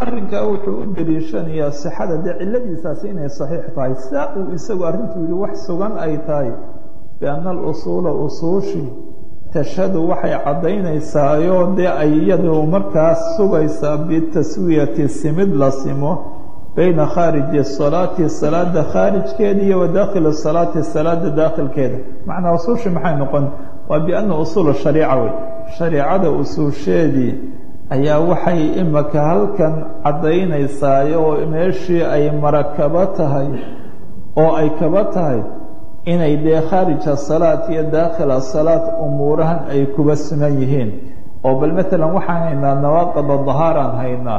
arrinkaa wuxuu u daliishanayaa sixada dee ciladiisaasi inay saxiix tahay saa uu isagu arrintu yihi wax sugan ay tahay bianna alusuula usuushi tashhadu waxay caddaynaysaayoo dee ay iyadu markaas sugaysaa bitaswiyati simid la simo bayna khaariji salaati salaada khaarijkeeda iyo wa daakhili salaati salaada daakhilkeeda macnaa usuushi maxay noqon waa bianna usuula shariica wey shariicada usuusheedii ayaa waxay imika halkan caddaynaysaay oo meeshii ay marakaba tahay oo ay kaba tahay inay dee khaarija salaat iyo daakhila salaat umuurahan ay kuba sugan yihiin oo bal maalan waxaan haynaa nawaaqida dahaaraan haynaa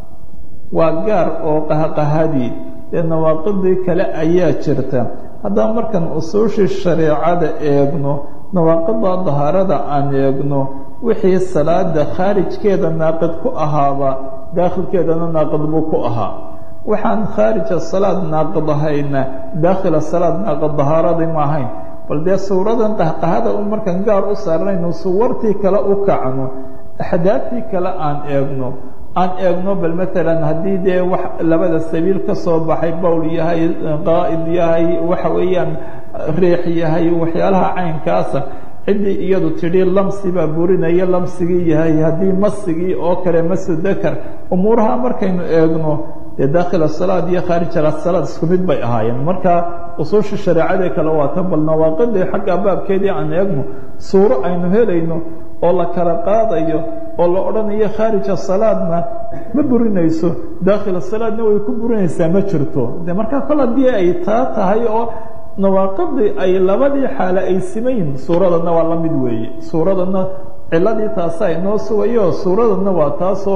waa gaar oo qahqahadii dee nawaaqidii kale ayaa jirta haddaba markaan usuushii shareecada eegno nawaaqida dahaarada aan eegno wixii salaada khaarijkeeda naaqid ku ahaaba daakhilkeedana naaqid buu ku ahaa waxaan khaarija salaad naaqid ahayna daakhila salaad naaqid dahaaradii ma ahayn bal dee suuradan qahqahada u markaan gaar u saarnayno suwartii kale u kacno axdaaftii kale aan eegno aan eegno bal maalan haddii dee wax labada sabiil ka soo baxay bowl yahay qaa'id yahay waxa weeyaan riix yahay waxyaalaha caynkaasa ciddii iyadu tidhi lamsi baa burinaya lamsigii yahay haddii masigii oo kale masudakar umuuraha markaynu eegno dee daakhila salaad iyo khaarija salaad isku mid bay ahaayeen marka usuusha shareecadee kale waa tan bal nawaaqidii xagga baabkeedii aan eegno suuro aynu helayno oo la kala qaadayo oo la odhanayo khaarija salaadna ma burinayso daakhila salaadna way ku burinaysaa ma jirto de markaa kol haddii ay taa tahay oo nawaaqidii ay labadii xaale ay simayin suuradana waa la mid weeye suuradana ciladii taasa inoo sugayo suuradana waa taasoo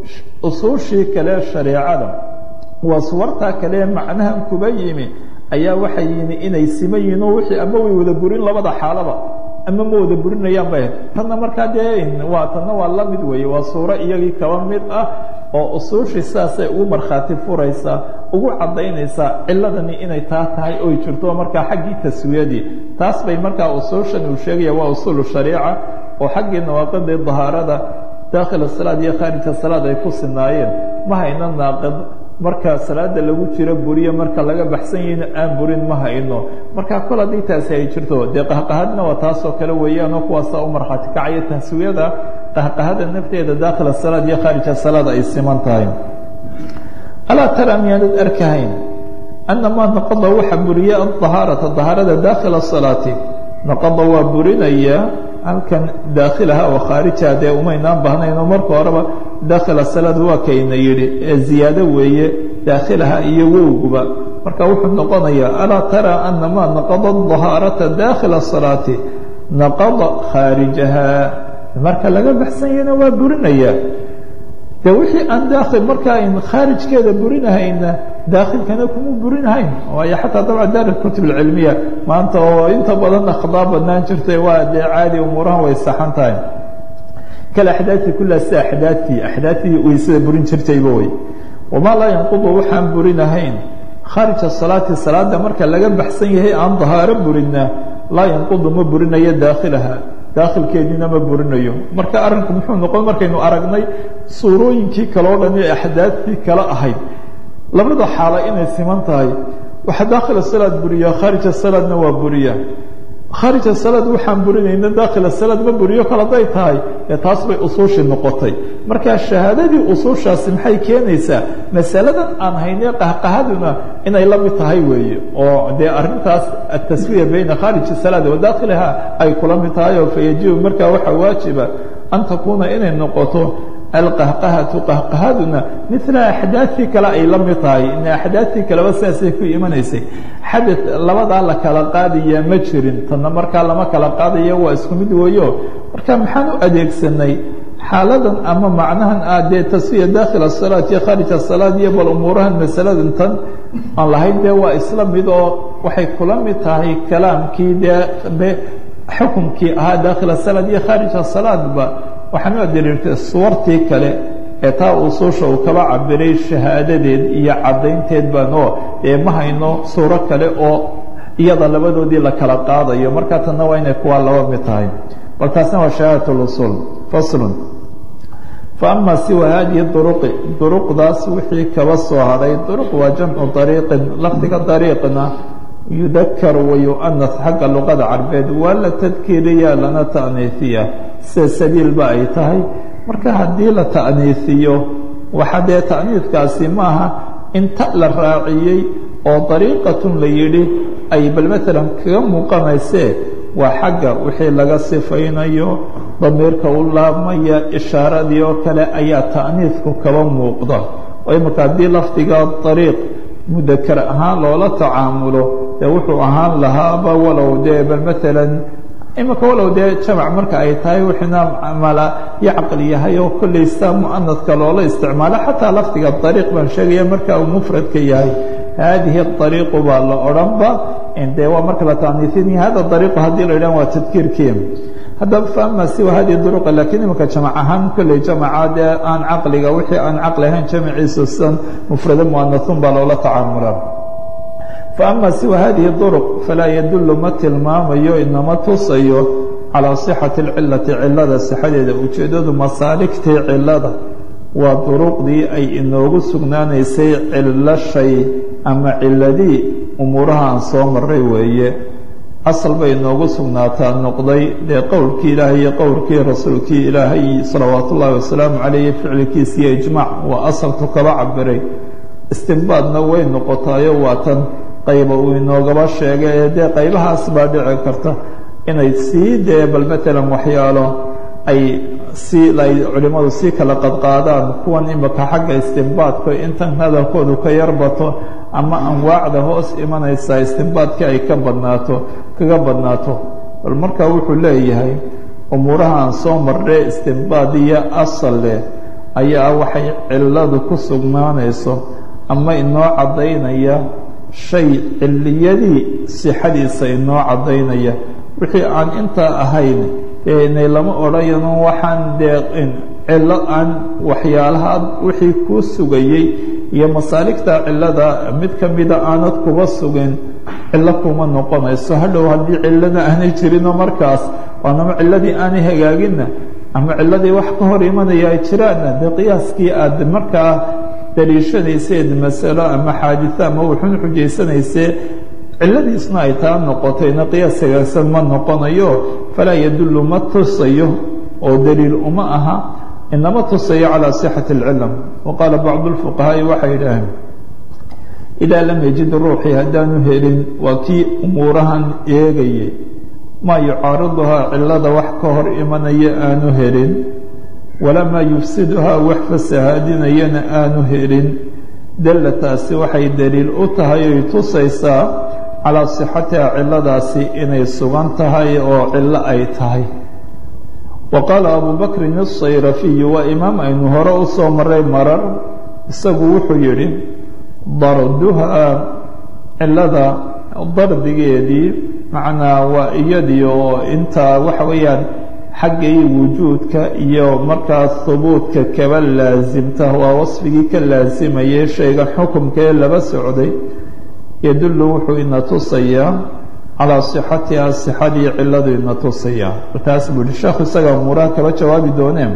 usuushii kale shareecada waa suwartaa kale macnahan kuba yimi ayaa waxay yimi inay sima yihiin oo wixii ama way wada burin labada xaalaba ama ma wada burinayaan bay tanna markaa dee waa tanna waa la mid weeye waa suuro iyagii kaba mid ah oo usuushii sidaasay ugu markhaati furaysaa ugu caddaynaysaa ciladani inay taa tahay oy jirto markaa xaggii taswiyadii taas bay markaa usuushan uu sheegaya waa usuulu shariica oo xaggii nawaaqidii dahaarada daakhila salaad iyo khaarija salaad ay ku sinaayeen ma hayno naaqid marka salaada lagu jiro buriyo marka laga baxsan yahina aan burin ma hayno marka kol haddii taasi ay jirto dee qahqahadna waa taasoo kale weeyaanoo kuwaasaa u markhaati kacaya taswiyada qahqahada nafteeda daakhila salaad iyo khaarija salaad ay siman tahay alaa tara miyaanad arkahayn annamaa naqada waxa buriya adahaarata dahaarada daakhila salaati naqada waa burinaya halkan daakhilaha oo khaarijaha dee umaynaan bahnayno marka horeba daakhila salaad waa kayna yidhi ee ziyaado weeye daakhilaha iyo wowguba marka wuxuu noqonayaa alaa tara anamaa naqada dahaarata daakhila salaati naqada khaarijaha marka laga baxsan yahina waa burinaya de wixii aan daakhil marka ayn khaarijkeeda burinahayna daakhilkana kuma burinahayn waayo xataa dabca daar kutub alcilmiya maanta oo inta badan akhdaa badnaan jirtay waa dee caadi umuurahan way saxan tahay kale axdaadtii kullaa sida axdaadtii axdaadtii weysada burin jirtayba wey wamaa laa yanqudu waxaan burinahayn khaarija salaati salaada marka laga baxsan yahay aan dahaaro burinna laa yanqudu ma burinayo daakhilaha daakhilkeediina ma burinayo marka arrinku muxuu noqon markaynu aragnay suurooyinkii kaleo dhan ee axdaadtii kala ahayd labada xaalo inay siman tahay waxa daakhila salaad buriya khaarija salaadna waa buriya khaarija salaad waxaan burinayna daakhila salaad ma buriyo kale hadday tahay ee taas bay usuushii noqotay marka shahaadadii usuushaasi maxay keenaysaa masaladan aan haynay qahqahaduna inay la mid tahay weeye oo dee arrintaas ataswiya bayna khaariji salaad wa daakhiliha ay kula mid tahay oo fayajibu markaa waxaa waajiba an takuuna inay noqoto alqahqahatu qahqahaduna mila axdaadtii kale ay la mid tahay in axdaadtii kaleba sidaasay ku imanaysay xadad labadaa la kala qaadaya ma jirin tanna markaa lama kala qaadaya waa isku mid weeyo marka maxaan u adeegsanay xaaladan ama macnahan ah dee taswiya daakhil asalaat iyo khaarij asalaad iyo bal umuurahan masaladan tan aan lahayn dee waa isla mid oo waxay kula mid tahay kalaamkii dee xukumkii ahaa daakhil asalaad iyo khaarij asalaadba waxaan u adiriirtay suwartii kale ee taa usuusha uu kaba cabiray shahaadadeed iyo caddaynteed baan oo ee ma hayno suuro kale oo iyada labadoodii la kala qaadayo markaa tanna waa inay kuwaa laba mid tahay bal taasna waa shahaadat usuul faslun faama siwa haadihi duruqi duruqdaas wixii kaba soo hadhay duruq waa jamcu dariiqin lafdiga dariiqna yudakar wayu'anas xagga luqada carbeed waa la tadkiiriya lana ta'niifiya sida sabiilba ay tahay marka haddii la ta'niifiyo waxa dee ta'niifkaasi maaha inta la raaciyey oo dariiqatun la yidhi ay bal maalan kaga muuqanaysee waa xagga wixii laga sifaynayo damiirka u laabmaya ishaaradii oo kale ayaa ta'niifku kaba muuqda oo imika haddii lafdiga dariiq mudakar ahaan loola tacaamulo dee wuxuu ahaan lahaaba walow dee bal maalan imika walow dee jamac marka ay tahay wixina mala yacqil yahay oo kollaysta mu'anadka loola isticmaalo xataa lafdiga dariiq baan sheegaya marka uu mufradka yahay haadihi dariiqu baa la odhanba dee waa marka la taaniifinaya hada dariiqu haddii la yidhahan waa tadkiirkii haddaba faama siwa hadihi duruqa lakiin imika jamac ahaan kolley jamaca dee aan caqliga wixii aan caqli ahayn jamaciisa sidan mufrado mu'anathun baa loola tacaamulaa faama siwa hadihi duruq falaa yadullu ma tilmaamayo inama tusayo calaa sixati alcilati cilada sixadeeda ujeeddadu masaaligtii cilada waa duruqdii ay inoogu sugnaanaysay cillo shay ama ciladii umuuraha aan soo maray weeye asal bay inoogu sugnaataa noqday dee qowlkii ilaahay iyo qowlkii rasuulkii ilaahay salawaatu ullaahi wasalaamu calayh ficilkiisa iyo ijmaac waa asalku kaba cabiray istinbaadna way noqotaayo waa tan qayba uu inoogaba sheegay ee dee qaybahaas baa dhici karta inay sii dee bal maalan waxyaalo ay si ay culimmadu sii kala qadqaadaan kuwan imika xagga istinbaadka intan hadalkoodu ka yarbato ama anwaacda hoos imanaysaa istinbaadkii ay ka badnaato kaga badnaato bal marka wuxuu leeyahay umuuraha aan soo marnay istinbaad iyo asal leh ayaa waxay cilladu ku sugnaanayso ama inoo caddaynaya shay ciliyadii sixadiisa inoo caddaynaya wixii aan intaa ahayn inay lama odhanayno waxaan dee cillo aan waxyaalaha wixii kuu sugayey iyo masaaligta cillada mid ka mida aanad kuba sugin cillo kuma noqonayso hadhow haddii cillana aanay jirinoo markaas waanama cilladii aanay hagaaginna ama cilladii wax ka hor imanaya ay jiraanna dee qiyaaskii aad markaa daliishanayseed masalo ama xaaditho ama wuxuun xujaysanaysee cilladiisna ay taa noqotayna qiyaas hagaagsan ma noqonayo falaa yadullu ma tusayo oo daliil uma aha inama tusayo calى صxaة الcilm waqaala bacd الfuqahaaءi waxay idhaaheen idaa lam yajid ruuxii haddaanu helin waa kii umuurahan eegayay maa yucaariduhaa cilada wax ka hor imanaya aanu helin walamaa yufsiduhaa wax fasahaadinayana aanu helin dalla taasi waxay daliil u tahay oy tusaysaa calaa صixatiha ciladaasi inay sugan tahay oo cillo ay tahay wa qaala abu bakrin الsayrafiyu waa imaam aynu hore u soo maray marar isagu wuxuu yidhi darduhaa cilada dardigeedii macnaa waa iyadii oo intaa waxa weeyaan xaggay wujuudka iyo markaas hubuudka kaba laasimta waa wasfigii ka laasimayay shaygan xukumkaee laba socday yadullu wuxuu ina tusayaa calaa sixatiha sixadii ciladu ina tusayaa taas buu yihi sheekhu isaga umuuraha kaba jawaabi dooneen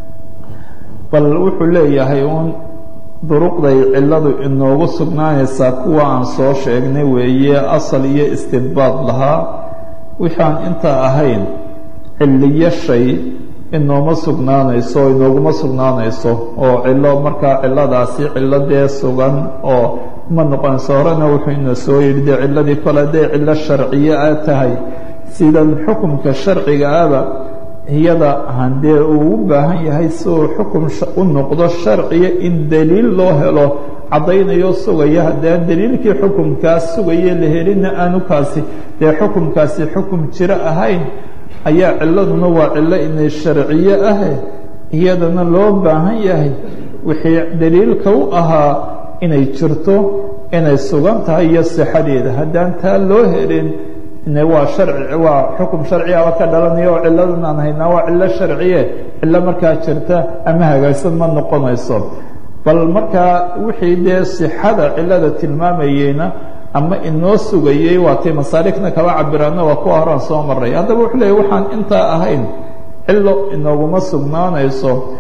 bal wuxuu leeyahay uun duruqday ciladu inoogu sugnaanaysaa kuwa aan soo sheegnay weeye asal iyo istidbaad lahaa wixaan intaa ahayn ciliyo shay inooma sugnaanayso o inooguma sugnaanayso oo cilo markaa ciladaasi cilo dee sugan oo ma noqonayso horena wuxuu ina soo yidhi dee ciladii kole hadday cilo sharciye a tahay sidan xukumka sharciga aba iyada handee uu u baahan yahay si uu xukum u noqdo sharciya in daliil loo helo caddaynayo sugaya haddaan daliilkii xukumkaas sugaya la helina aanu kaasi dee xukumkaasi xukum jiro ahayn ayaa ciladuna waa cilo inay sharciye ahe iyadana loo baahan yahay wixii daliilka u ahaa inay jirto inay sugan tahay iyo sixadeeda haddaan taa loo helin waa harci waa xukum sharciaba ka dhalanaya oo ciladan aan haynaa waa cilo sharciye cilo markaa jirta ama hagaagsan ma noqonayso bal markaa wixii dee sixada cilada tilmaamayeyna ama inoo sugayey waatay masaaligna kaba cabiraano waa kuwa horaan soo maray haddaba wuxuu leeyay waxaan intaa ahayn cilo inooguma sugnaanayso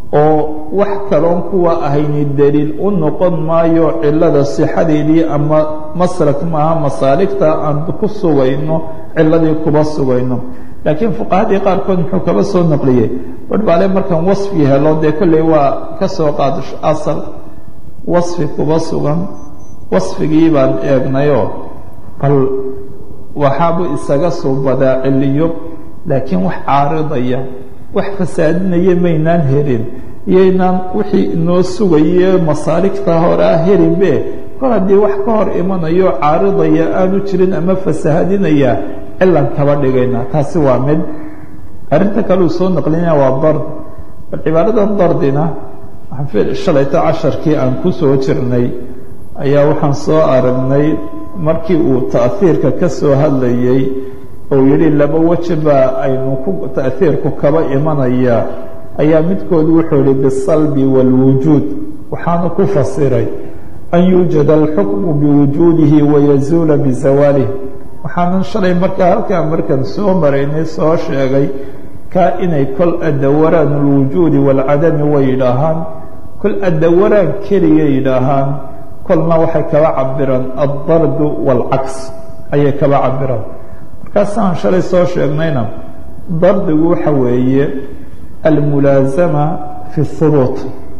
oo wax kaloon kuwa ahayni daliil u noqon maayo cilada sixadeedii ama maslak maaha masaaligta aan ku sugayno ciladii kuba sugayno laakiin fuqahadii qaarkood muxuu kaba soo naqliyey barhbaale markaan wasfi helo dee kolley waa ka soo qaado asal wasfi kuba sugan wasfigii baan eegnayoo bal waxaabu isaga suubadaa ciliyo laakiin wax caaridaya wax fasaadinaya maynaan helin iyoynaan wixii inoo sugaye masaaligta hore ah helinbe kor haddii wax ka hor imanayo caaridaya aanu jirin ama fasahadinaya cilan kaba dhigayna taasi waa mid arrinta kale uu soo naqlinaya waa dard bal cibaaradan dardina waxaan shalayto casharkii aan ku soo jirnay ayaa waxaan soo aragnay markii uu ta'hiirka ka soo hadlayey oo yidhi laba weji baa aynu ku ta'hiirku kaba imanaya ayaa midkood wuxuu yihi bisalbi wاlwujuud waxaanu ku fasiray an yuujada alxukmu biwujuudihi wayazuula bizawaalih waxaanan shalay markaa halkaa markan soo maraynay soo sheegay kaa inay kol adawaraan اlwujuudi wاlcadami way yidhaahaan kol adawaraan keliya yidhaahaan kolna waxay kaba cabiraan aldardu wاlcaks ayay kaba cabiraan markaasaan shalay soo sheegnayna dardigu waxa weeye almulaasama fi hubuut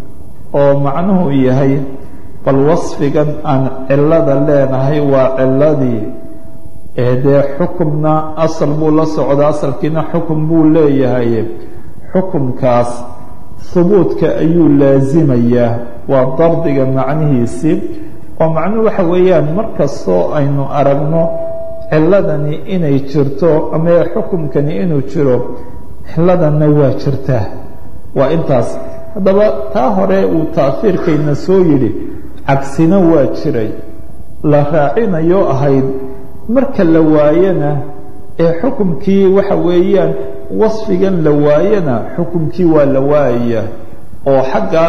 oo macnuhu yahay bal wasfigan aan cilada leenahay waa ciladii ee dee xukumna asal buu la socdaa asalkiina xukum buu leeyahay xukumkaas hubuudka ayuu laasimayaa waa dardiga macnihiisii oo macnuhu waxa weeyaan markastoo aynu aragno ciladani inay jirto ama xukumkani inuu jiro ciladanna waa jirtaa waa intaas haddaba taa hore uu taafiirkayna soo yidhi cagsina waa jiray la raacinayo ahayd marka la waayana ee xukumkii waxa weeyaan wasfigan la waayana xukumkii waa la waayaya oo xagga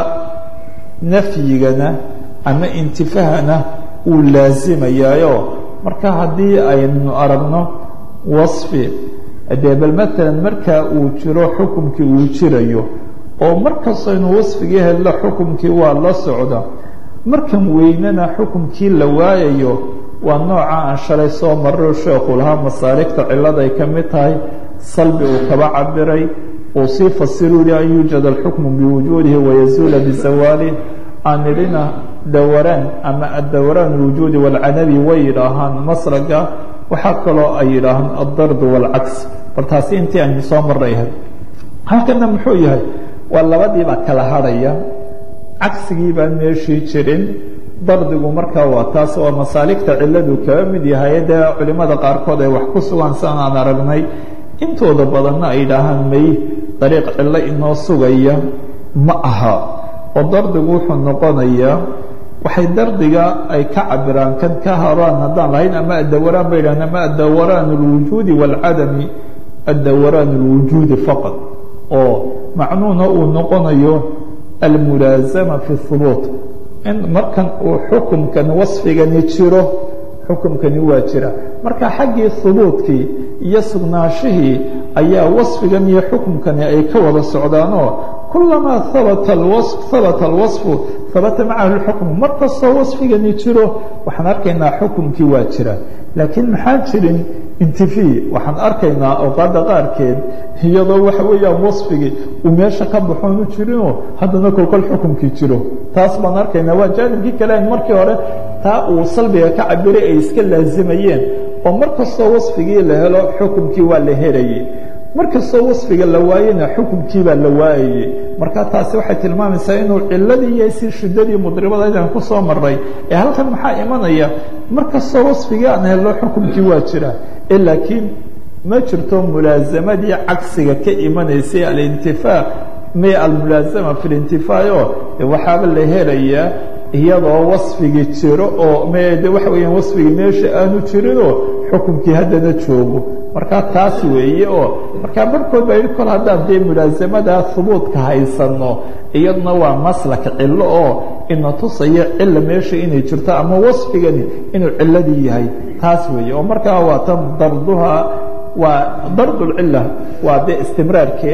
nafyigana ama intifahana uu laasimayaayo marka haddii aynu aragno wasfi dee bal maalan markaa uu jiro xukumkii uu jirayo oo markastaynu wasfigii hello xukumkii waa la socda markan weynana xukumkii la waayayo waa nooca aan shalay soo marro sheekhu lahaa masaaligta ciladay ka mid tahay salbi uu kaba cabiray uu sii fasiru yihi an yuujad alxukmu biwujuudihi wayazuula bizawaalih aan idhina dawaraan ama adawraan alwujuudi waalcadabi way yidhaahaan masraga waxaa kaloo ay yidhaahaan aldardu waalcaks bal taasi intii aynu soo marrayhay halkana muxuu yahay waa labadiibaa kala hadhaya cagsigii baan meeshii jirin dardigu markaa waa taas oo masaaligta ciladu kaba mid yahay dee culimada qaarkood ay wax ku sugan sian aan aragnay intooda badanna ay yidhaahaan may dariiq cillo inoo sugaya ma aha oo dardigu wuxuu noqonayaa waxay dardiga ay ka cabiraan kan ka haraan haddaan lahayn ama adawaraan bay yidhahan ama adawaraan اlwujuudi wاlcadami adawaraan اlwujuudi faqad oo macnuhuna uu noqonayo almulaasama fi hubuut in markan uu xukumkan wasfigani jiro xukumkani waa jira marka xaggii hubuudkii iyo sugnaashihii ayaa wasfigan iyo xukumkani ay ka wada socdaanoo kulamaa habata habata alwasfu habata macahu lxukmu mar kastoo wasfigani jiro waxaan arkaynaa xukumkii waa jira laakiin maxaa jirin intifi waxaan arkaynaa awqaadda qaarkeed iyadoo waxa weeyaan wasfigii uu meesha ka baxoonu jirinoo haddana kolkol xukumkii jiro taas baan arkaynaa waa jaanibkii kale markii hore taa uu salbiga ka cabiray ay iska laazimayeen oo mar kastoo wasfigii la helo xukumkii waa la helayay mar kastoo wasfiga la waayena xukumkii baa la waayayey marka taasi waxay tilmaamaysaa inuu ciladii iyo si shiddadii mudribadaydaan ku soo maray ee halkan maxaa imanaya mar kastoo wasfigii aan helno xukumkii waa jira ee laakiin ma jirto mulaasamadii cagsiga ka imanaysay alintifaa may almulaasama fi lintifaayo waxaaba la helayaa iyadoo wasfigii jiro oo mde waxa weeyaan wasfigii meesha aanu jirinoo xukumkii haddana joogo markaa taas weeye oo markaa barhkood baa yidhi kol haddaan dee mulaasamada hubuudka haysanno iyaduna waa maslak cillo oo ina tusaya cilla meesha inay jirto ama wasfigani inuu ciladii yahay taas weeye oo markaa waa tan darduha waa dardulcilla waa dee istimraarkeed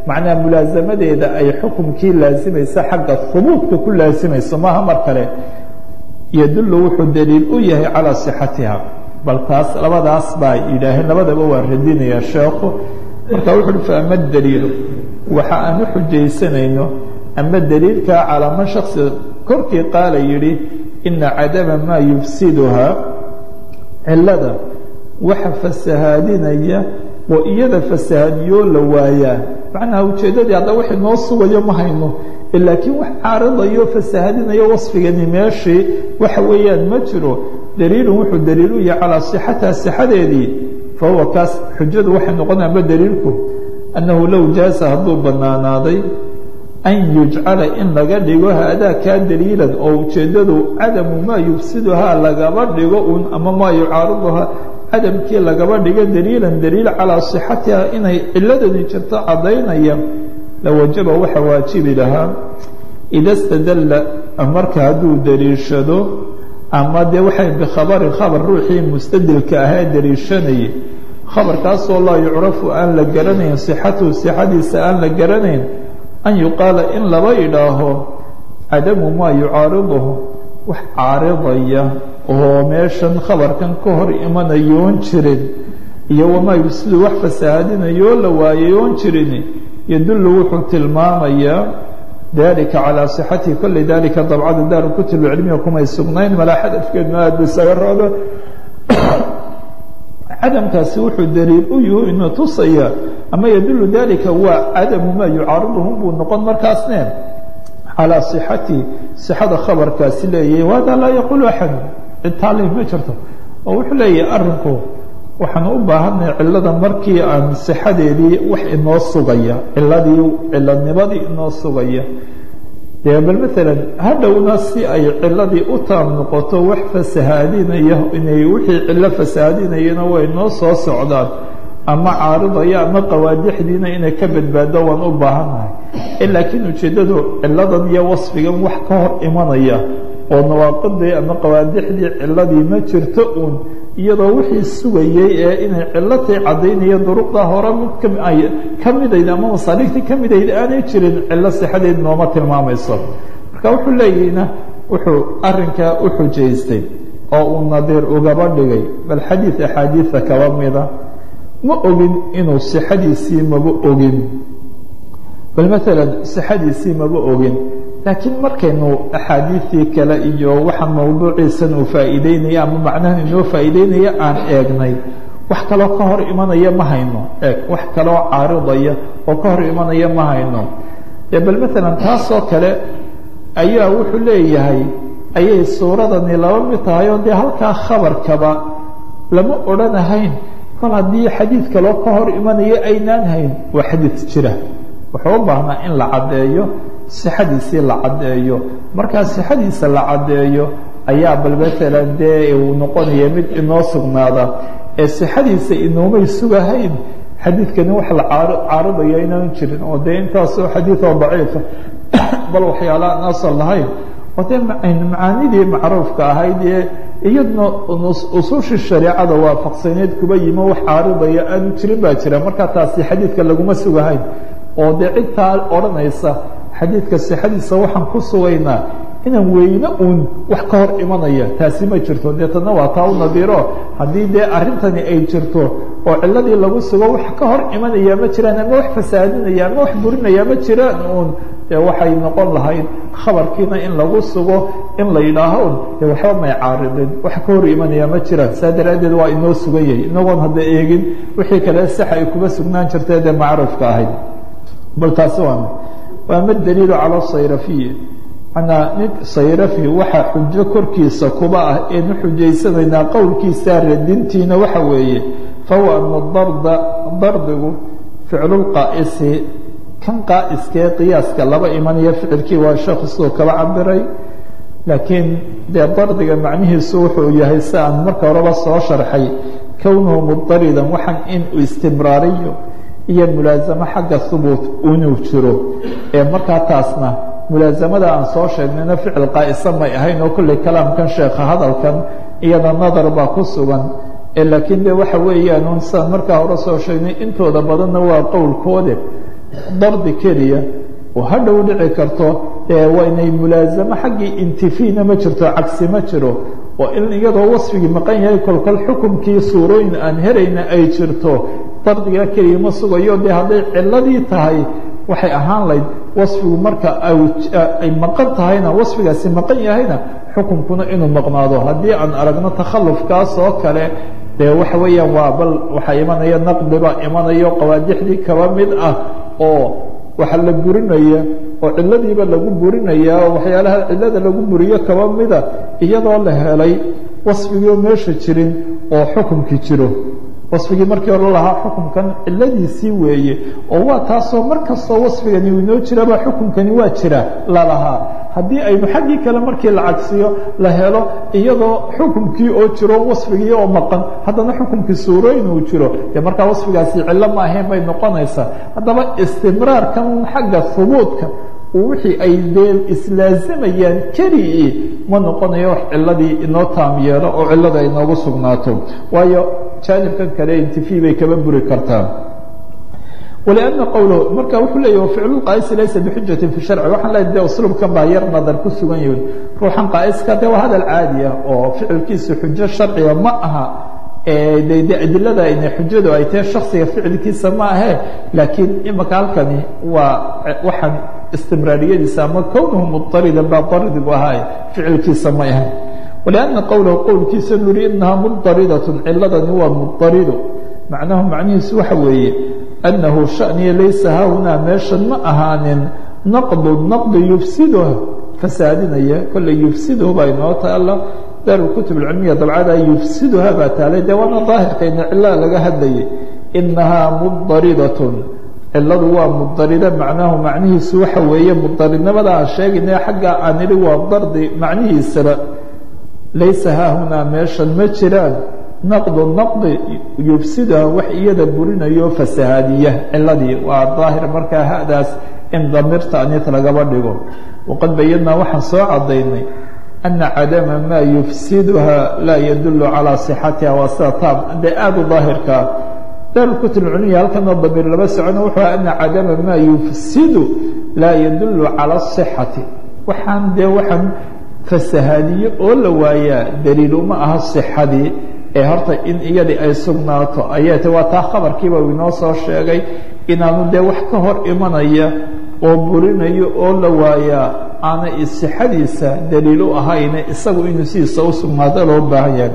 macnaha mulaasamadeeda ay xukumkii laasimaysa xagga hubuudka ku laasimayso maaha mar kale yadullu wuxuu daliil u yahay calaa sixatiha bal taas labadaas baa yidhaaheen labadaba waa radinaya sheekhu marka wuxu uhi faama daliilu waxa aan u xujaysanayno ama daliilkaa calaa man shaksi korkii qaala yidhi ina cadama maa yufsiduhaa cilada waxa fasahaadinaya oo iyada fasahaadiyoo la waayaa macnaha ujeeddadii hadda wixii noo sugayo ma hayno laakiin wax caaridayo fasahaadinayo wasfigani meeshii waxa weeyaan ma jiro daliilun wuxuu daliil u yahay calaa sixatiha sixadeedii fa huwa kaas xujadu waxay noqonayaanba daliilku annahu low jaasa hadduu bannaanaaday an yujcala in laga dhigo haadaa kaa daliilan oo ujeeddadu cadamu maa yufsiduhaa lagaba dhigo un ama maa yucaariduhaa cadamkii lagaba dhigo daliilan daliil calaa sixatiha inay ciladani jirto caddaynaya lawajaba waxa waajibi lahaa ida stadalla marka hadduu daliishado ama dee waxay bikhabarin khabar ruuxii mustadilka ahaa daliishanayay khabarkaasoo laa yucrafu aan la garanayn sixatuhu sixadiisa aan la garanayn an yuqaala in laba idhaaho cadamu maa yucaariduhu wax caaridaya oo meeshan khabarkan ka hor imanayoon jirin iyo wamaa yufsidu wax fasahaadinayoo la waayayoon jirin yadullu wuxuu tilmaamayaa dalika calaa sixatihi kolley dalika dabcada daaru kutub cilmiga kumay sugnayn malaa xadafkeedna aad ba isaga rooda cadamkaasi wuxuu daliil u yuhu inuu tusaya ama yadullu dalika waa cadamu maa yucaariduhum buu noqon markaasne calaa sixatihi sixada khabarkaasi leeyahay wahada laa yaquulu axad cid taali ma jirto oo wuxuu leeyahay arinku waxaan u baahanay cilada markii aan sixadeedii wax inoo sugaya ciladii ciladnimadii inoo sugaya dee bal maalan hadhowna si ay ciladii u taam noqoto wax fasahaadinaya inay wixii cilo fasahaadinayana way noo soo socdaan ama caaridaya ama qawaadixdiina inay ka badbaado waan u baahannahay laakiin ujeeddadu ciladan iyo wasfigan wax ka hor imanaya oo nawaaqidii ama qawaadixdii ciladii ma jirto uun iyadoo wixii sugayey ee inay cilatay caddaynaya duruqda hore mid ka midayd ama masaaliigtii ka midayd aanay jirin cilo sixadeed nooma tilmaamayso marka wuxuu leeyahina wuxuu arinkaa u xujaystay oo uu nadiir ugaba dhigay bal xadiid axaadiida kaba mida ma ogin inuu sixadiisii maba ogin bal maalan sixadiisii maba ogin laakiin markaynu axaadiidii kale iyo waxa mawduuciisan uu faa'iideynaya ama macnahan inoo faa'iideynaya aan eegnay wax kaloo ka hor imanaya ma hayno eeg wax kaloo caaridaya oo ka hor imanaya ma hayno dee bal maalan taasoo kale ayaa wuxuu leeyahay ayay suuradani laba mid tahay oo dee halkaa khabarkaba lama odhanahayn kol haddii xadiid kaloo ka hor imanaya aynaan hayn waa xadiid jira wuxuu u baahnaa in la caddeeyo sixadiisii la caddeeyo markaa sixadiisa la caddeeyo ayaa bal maalan dee uu noqonaya mid inoo sugnaada ee sixadiisa inoomay sugahayn xadiidkani wax la caaridaya inaan jirin oo dee intaasoo xadiid oo daciifa bal waxyaalaha aan asal lahayn oo dee macaanidii macruufka ahayd ee iyadna usuushii shareecada waafaqsaneed kuba yimo wax caaridaya aanu jirin baa jira markaa taasi xadiidka laguma sugahayn oo dee cidtaa odhanaysa xadiidka sixadiisa waxaan ku sugaynaa inaan weyne uun wax ka hor imanaya taasi ma jirto deetana waa taa u nadiiro haddii dee arrintani ay jirto oo ciladii lagu sugo wax ka hor imanaya ma jiraan ama wax fasaadinaya ama wax burinaya ma jiraan uun dee waxay noqon lahayd khabarkiina in lagu sugo in la yidhaaho un dee waxba may caaridin wax ka hor imanaya ma jiraan saa daraaddeed waa inoo sugan yahay inagoon hadda eegin wixii kale sax ay kuma sugnaan jirtee dee macruufka ahayd bal taasi waa waama daliilu cala sayrafiyi manaa nin sayrafi waxaa xujo korkiisa kuba ah eenu xujaysanaynaa qowlkiisaa radintiina waxa weeye fahuwa ana darda dardigu ficlulqaa'isi kan qaa'iskee qiyaaska laba imanaya ficilkii waa sheekhu siduu kaba cabiray laakiin dee dardiga macnihiisu wuxuu yahay si aan marka horeba soo sharxay kownuhu mudaridan waxaan in istimraariyo iyo mulaasamo xagga hubuut inuu jiro ee markaa taasna mulaasamada aan soo sheegnayna ficil qaa'isa may ahayn oo kolley kalaamkan sheekha hadalkan iyada nadar baa ku sugan laakiin de waxa weeyaan un sidaan markaa hore soo sheegnay intooda badanna waa qowlkoode dardi keliya oo hadhow dhici karto waa inay mulaasamo xaggii intifiina ma jirto cagsi ma jiro oo in iyadoo wasfigii maqan yahay kolkol xukumkii suurooyin aan helayna ay jirto dardigaa keliya ma sugayo dee hadday ciladii tahay waxay ahaan layd wasfigu marka ay maqan tahayna wasfigaasi maqan yahayna xukunkuna inuu maqnaado haddii aan aragno takhallufkaas oo kale dee waxa weeyaan waa bal waxaa imanaya naqdiba imanayo qawaadixdii kaba mid ah oo waxa la burinaya oo ciladiiba lagu burinaya oo waxyaalaha cilada lagu buriyo kaba mida iyadoo la helay wasfigiioo meesha jirin oo xukumkii jiro wasfigii markii hore lahaa xukumkan ciladiisii weeye oo waa taasoo mar kastoo wasfigani uu inoo jiraba xukumkani waa jira lalahaa haddii aynu xaggii kale markii la cagsiyo la helo iyadoo xukumkii oo jiro wasfigii oo maqan haddana xukumkii suurooyin uu jiro dee markaa wasfigaasi cillo ma ahayn bay noqonaysaa haddaba istimraarkan xagga hubuudka wixii ay dee islaazimayaan keligii ma noqonayo wax ciladii inoo taam yeelo oo cilada ay noogu sugnaato waayo jaanibkan kale intifi bay kaba buri kartaa wlأna qowlahu marka wuxuu leeyahy ficlu qaa'isi laysa bixujatin fi sharci waxaan leeyahy de usluubkan baa yar nadar ku sugan yihin ruuxan qaa'iska de waa hadal caadi ah oo ficilkiisa xujo sharciga ma aha de de adilada ina xujadu ay tahay shaksiga ficilkiisa ma ahe laakiin imaka halkani waa waxaan istimraariyadiisa ama kownuhu muطaridan baa daridigu ahaay ficilkiisa may ahayn wlأna qowlahu qowlkiisa nuri inahaa mudaridatun ciladani waa mudarido macnahu macnihiisu waxa weeye أنه شأني laysa hahunaa meeshan ma ahaanin نqd نqd yufsidha fasaadinaya kolley yufsidhu baa inoo taala daar kutub اcilmiya dabcada yufsidha baa taalay de waana daahirkayna cilaa laga hadlayay inahaa mudaridaة ciladu waa mudarida macnahu macnihiisu waxa weeye mudaridnimada aan sheegayna xagga aan idhi waa dardi macnihiisaba laysa haahunaa meeshan ma jiraan naqdu naqdi yufsiduha wax iyada burinayo fasahaadiya ciladii waa daahir markaa hadaas in damirta aniis lagaba dhigo waqad bayadnaa waxaan soo cadaynay ana cadama maa yufsiduha laa yadulu calaa صixatiha waa sida taab dee aada u daahirkaa daarkutub culmiya halkana damiir laba socono wuxuu ana cadama maa yufsidu laa yadulu calى الصixati waxaan dee waxaan fasahaadiye oo la waayaa daliil uma aha صixadii ee horta in iyadii ay sugnaato ayay ta waa taa khabarkiiba uu inoo soo sheegay inaanu dee wax ka hor imanaya oo burinayo oo la waayaa aanay sixadiisa daliil u ahayne isagu inuu sidiisa u sugnaado loo baahan yahay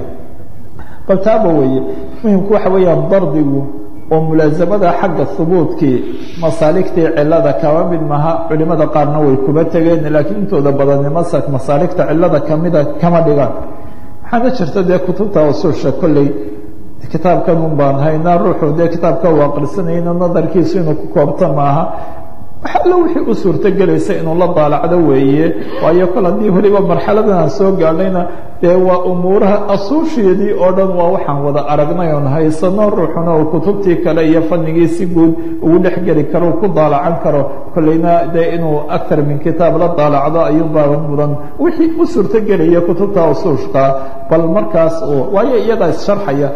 bal taaba weeye muhimku waxa weeyaan dardigu oo mulaasamada xagga hubuudkii masaaligtii cilada kaba mid maha culimada qaarna way kuba tegeen laakiin intooda badani masa masaaligta cilada kamida kama dhigaan waxaana jirta dee kutubta usuusha kolley kitaabkan un baan haynaa ruuxu dee kitaabka u aqrisanayna nadarkiisu inuu ku koobto maaha wax allo wixii u suurto gelaysa inuu la daalacdo weeye waayo kol haddii weliba marxaladan aan soo gaadhayna dee waa umuuraha asuusheedii oo dhan waa waxaan wada aragnay oon haysano ruuxuna uu kutubtii kale iyo fanigii si guud ugu dhex geli karo ku daalacan karo kolleyna dee inuu akar min kitaab la daalacdo ayuunbaa mudan wixii u suurto gelaya kutubta usuushka bal markaas waayo iyadaa issharxaya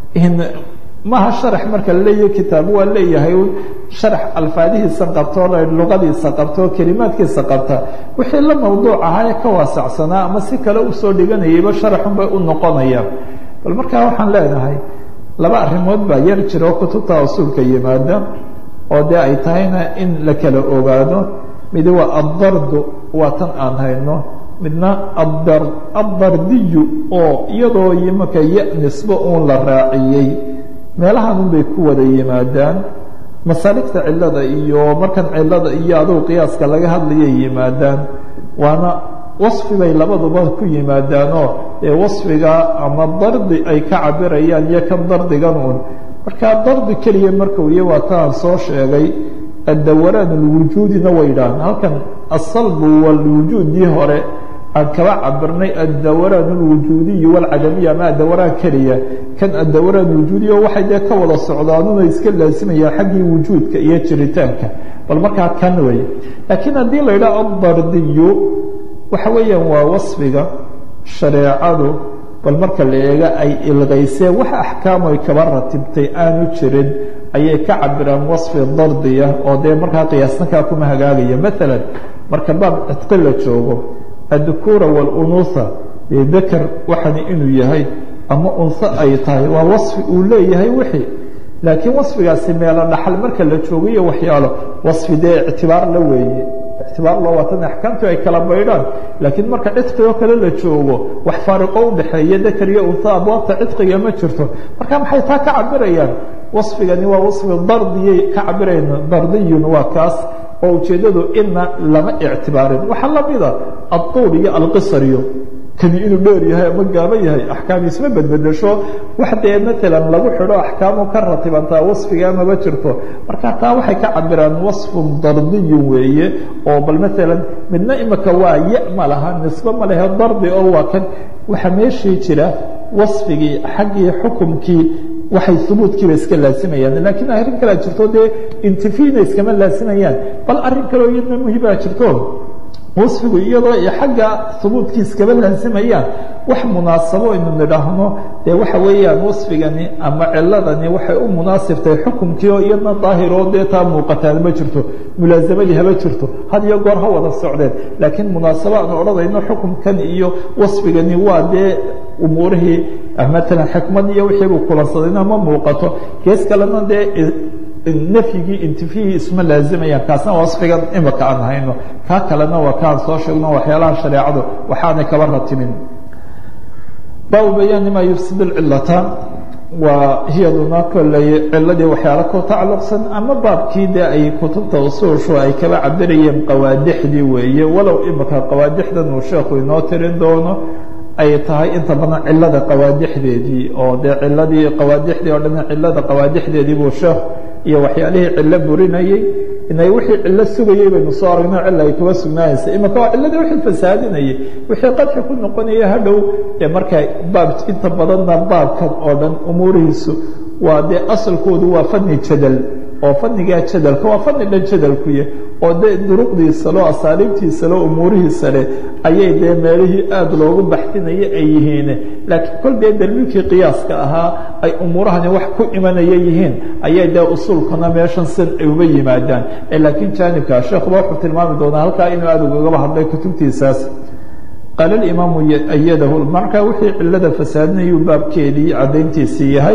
maha sharax marka laleeyahay kitaab waa leeyahay sharax alfaadihiisa qabto luqadiisa qabto kelimaadkiisa qabta wixii la mawduuc ahaa ee ka waasacsanaa ama si kale usoo dhiganayayba sharaxun bay u noqonayaan bal markaa waxaan leenahay laba arrimood baa yar jiro kutubta usuulka yimaada oo dee ay tahayna in la kala ogaado midi waa addardu waa tan aan hayno midna addardiyu oo iyadoo imaka ya nisbo uun la raaciyey meelahan un bay ku wada yimaadaan masaaligta cilada iyo markan cilada iyo adugu qiyaaska laga hadlayay yimaadaan waana wasfi bay labaduba ku yimaadaanoo ee wasfiga ama dardi ay ka cabirayaan iyo kan dardigan uun markaa dardi keliya markuu iyo waa taan soo sheegay addawaraan alwujuudina way idhahan halkan asalbu walwujuudii hore aan kaba cabirnay addawaraan alwujuudiyi walcadamiya ama addawaraan keliya kan addawaraan wujuudiya waxay dee ka wada socdaanuna iska laasimayaan xaggii wujuudka iyo jiritaanka bal markaa kan wey laakiin haddii la yidhaha adardiyu waxa weeyaan waa wasfiga shareecadu bal marka la eega ay ilqayseen wax axkaam ay kaba ratibtay aanu jirin ayay ka cabiraan wasfi dardiya oo dee markaa qiyaasnakaa kuma hagaagaya maalan marka baab cidqi la joogo addukuura walunuha dee beker waxani inuu yahay ama unho ay tahay waa wasfi uu leeyahay wixii laakiin wasfigaasi meelo dhaxal marka la joogayo waxyaalo wasfi dee ictibaar la weeye ictibaar loo watan axkaamtu ay kala baydhaan laakiin marka cidqigoo kale la joogo wax faariqo udhexeeya dakar iyo unho abwaabta cidqiga ma jirto marka maxay taa ka cabirayaan wasfigani waa wasfi dardiyay ka cabirayaan dardiyun waa kaas oo ujeeddadu ina lama ictibaarin waxaa lamida adduul iyo alqisar iyo kani inuu dheer yahay ama gaaban yahay axkaamiisma bedbedesho wax dee maalan lagu xidho axkaamu ka ratibantaa wasfiga maba jirto marka taa waxay ka cabiraan wasfun dardiyun weeye oo bal maalan midna imika waa ya ma laha nisbe ma lehe dardi oo waa kan waxaa meeshii jira wasfigii xaggii xukumkii waxay hubuudkiiba iska laasimayaan laakiin arrin kalea jirto dee intifina iskama laasimayaan bal arrin kaleo iyadna muhimaa jirto wasfigu iyadoo ay xagga hubuudkii iskaba laasimayaan wax munaasabo aynu nidhaahno dee waxa weeyaan wasfigani ama ciladani waxay u munaasibtahay xukumkii oo iyadna daahiroo dee taa muuqataan ma jirto mulaasamadii haba jirto had iyo goor ha wada socdeen laakiin munaasabo aan odhanayno xukumkan iyo wasfigani waa dee umuurihii maalan xikmad iyo wixiibuu kulansadayna ma muuqato gees kalena dee nafyigii intifihii isma laazimayaan kaasna wasfigan imika aan hayno kaa kalena waa kaan soo sheegno waxyaalaha shareecadu waxaanay kaba ratibin baabu bayaani maa yufsid cilata waa hiyaduna kolley ciladii waxyaalo ku tacalluqsan ama baabkii dee ay kutubta usuushu ay kaba cabirayeen qawaadixdii weeye walow imika qawaadixdan uu sheekhu inoo tirin doono ay tahay inta badan cilada qawaadixdeedii oo dee ciladii qawaadixdii oo dhan cilada qawaadixdeedii buu sheekh iyo waxyaalihii cillo burinayey inay wixii cillo sugayey baynu soo aragno cilla ay kuba sugnaanaysa imika waa cilladii wixii fasaadinayay wixii qadxi ku noqonaya hadhow ee marka baab inta badanna baabkan oo dhan umuurihiisu waa dee asalkoodu waa fani jadal oo fanigaa jadalka waa fani dhan jadalkuya oo dee duruqdiisa loo asaaliibtiisa loo umuurihiisa leh ayay dee meelihii aada loogu baxsinaya ay yihiin laakiin kol dee dalmiilkii qiyaaska ahaa ay umuurahani wax ku imanaya yihiin ayay dee usuulkuna meeshan sin ay uba yimaadaan laakiin jaanibka sheekhuba wuxuu tilmaami doonaa halkaa inuu aada ugagaba hadlay kutubtiisaas qaala alimaamu ayadahu marka wixii cilada fasaadinayuu baabkeedii caddayntiisii yahay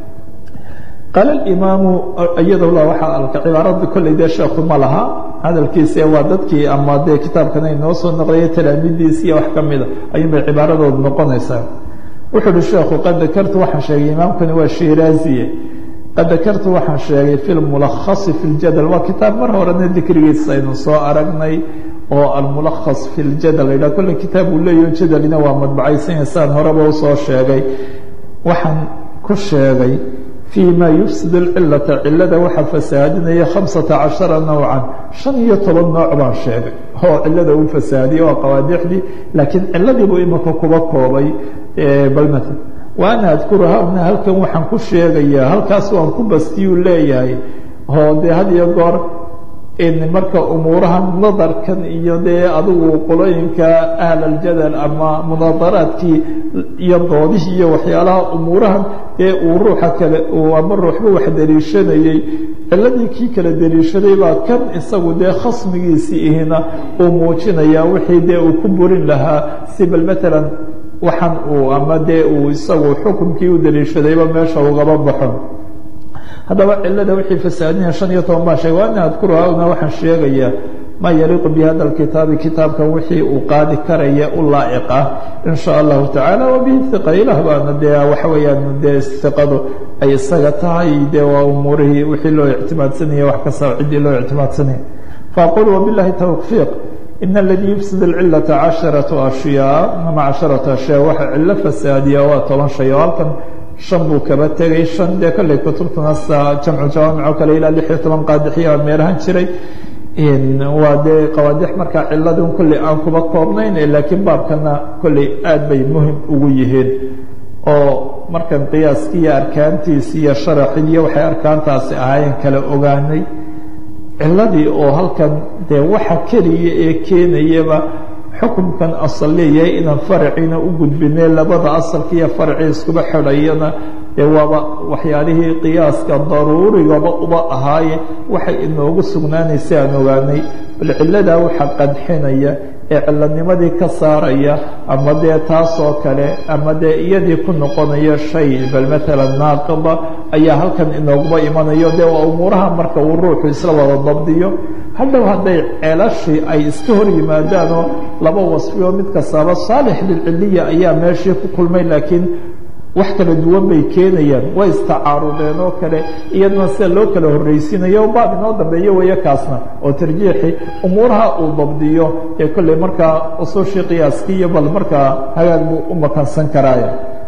qaala imaamu iyadowla waxaa alka cibaarada kolley dee sheekhu ma laha hadalkiisa waa dadkii ama dee kitaabkan ay noo soo noqdaya talaamidiisi iyo wax ka mida ayuunbay cibaaradoodu noqonaysaa wuxuu uhi sheekhu qad dakartu waxaan sheegay imaamkani waa shiraaziye qad dakartu waxaan sheegay fi lmulakhasi fi ljadal waa kitaab mar horena dikrigiisa aynu soo aragnay oo almulakhas fi ljadal la yidhaha kolle kitaab uu leeyaho jadalina waa madbacaysanya saan horeba usoo sheegay waxaan ku sheegay fii ma yufsid اlcilata cilada waxaa fasaadinaya hamsata cashara nowcan shan iyo toban nooc baan sheegay oo cilada uu fasaadiyey oo qawaadixdii laakiin ciladiibuu imika kuba koobay balmat wa ana adkuru hahuna halkan waxaan ku sheegayaa halkaas waan ku bastiyuu leeyahay oo dee had iyo goor in marka umuurahan nadarkan iyo dee adigu qolooyinka ahl aljadal ama munaadaraadkii iyo doodihii iyo waxyaalaha umuurahan dee uu ruuxa kale ama ruuxba wax daliishanayey ciladii kii kala daliishaday baa kan isagu dee khasmigiisii ihina uu muujinayaa wixii dee uu ku burin lahaa si bal maalan waxan uu ama dee uu isagu xukunkii u daliishadayba meesha ugaba baxo haddaba cilada wixii fasaadinaya shan iyo toban baa sheegay wa ana adkuru hauna waxaan sheegayaa maa yaliiqu bi hada alkitaabi kitaabkan wixii uu qaadi karaya u laa'iq ah in sha allahu tacaala wa bihi hiqa ilah baana dee waxa weeyaan dee hiqadu ay isaga tahay dee waa umuurihii wixii loo ictimaadsanaya wax kasta ciddii loo ictimaadsanaya faaqul wabilahi tawfiiq in aladii yufsid alcilata casharatu ashyaa ama casharatu ashyaa waxa cilo fasaadiya waa toban shay oo halkan shan buu kaba tegay shan dee kolley kutubtuna sa jamcu jawaamic oo kale ilaa lix iyo toban qaadixiya meelahan jiray waa dee qawaadix markaa ciladun kolley aan kuba koobnayn laakiin baabkana kolley aad bay muhim ugu yihiin oo markan qiyaaskii iyo arkaantiisi iyo sharaxidii waxay arkaantaasi ahaayeen kala ogaanay ciladii oo halkan dee waxa keliya ee keenayaba xukumkan asal leeyahay inaan faraciina u gudbinay labada asalka iyo faracii iskuba xidhayana dee waaba waxyaalihii qiyaaska daruurigaba uba ahaaye waxay inoogu sugnaanaysa aan ogaanay bal cilladaa waxa qadxinaya ee cilladnimadii ka saaraya ama dee taasoo kale ama dee iyadii ku noqonaya shay bal maalan naaqida ayaa halkan inooguba imanayo dee waa umuuraha marka uu ruuxu isla wada dabdiyo hadhow hadday ceelashii ay iska hor yimaadaanoo laba wasfioo mid kastaaba saalix lilciliya ayaa meeshii ku kulmay laakiin wax kala duwan bay keenayaan way istacaarudeen oo kale iyadna sida loo kala horraysiinayo baab inoo dambeeyo weeye kaasna oo tarjiixi umuuraha uu dabdiyo ee kolley markaa usuushii qiyaaskii iyo bal markaa hagaag buu u makansan karaaye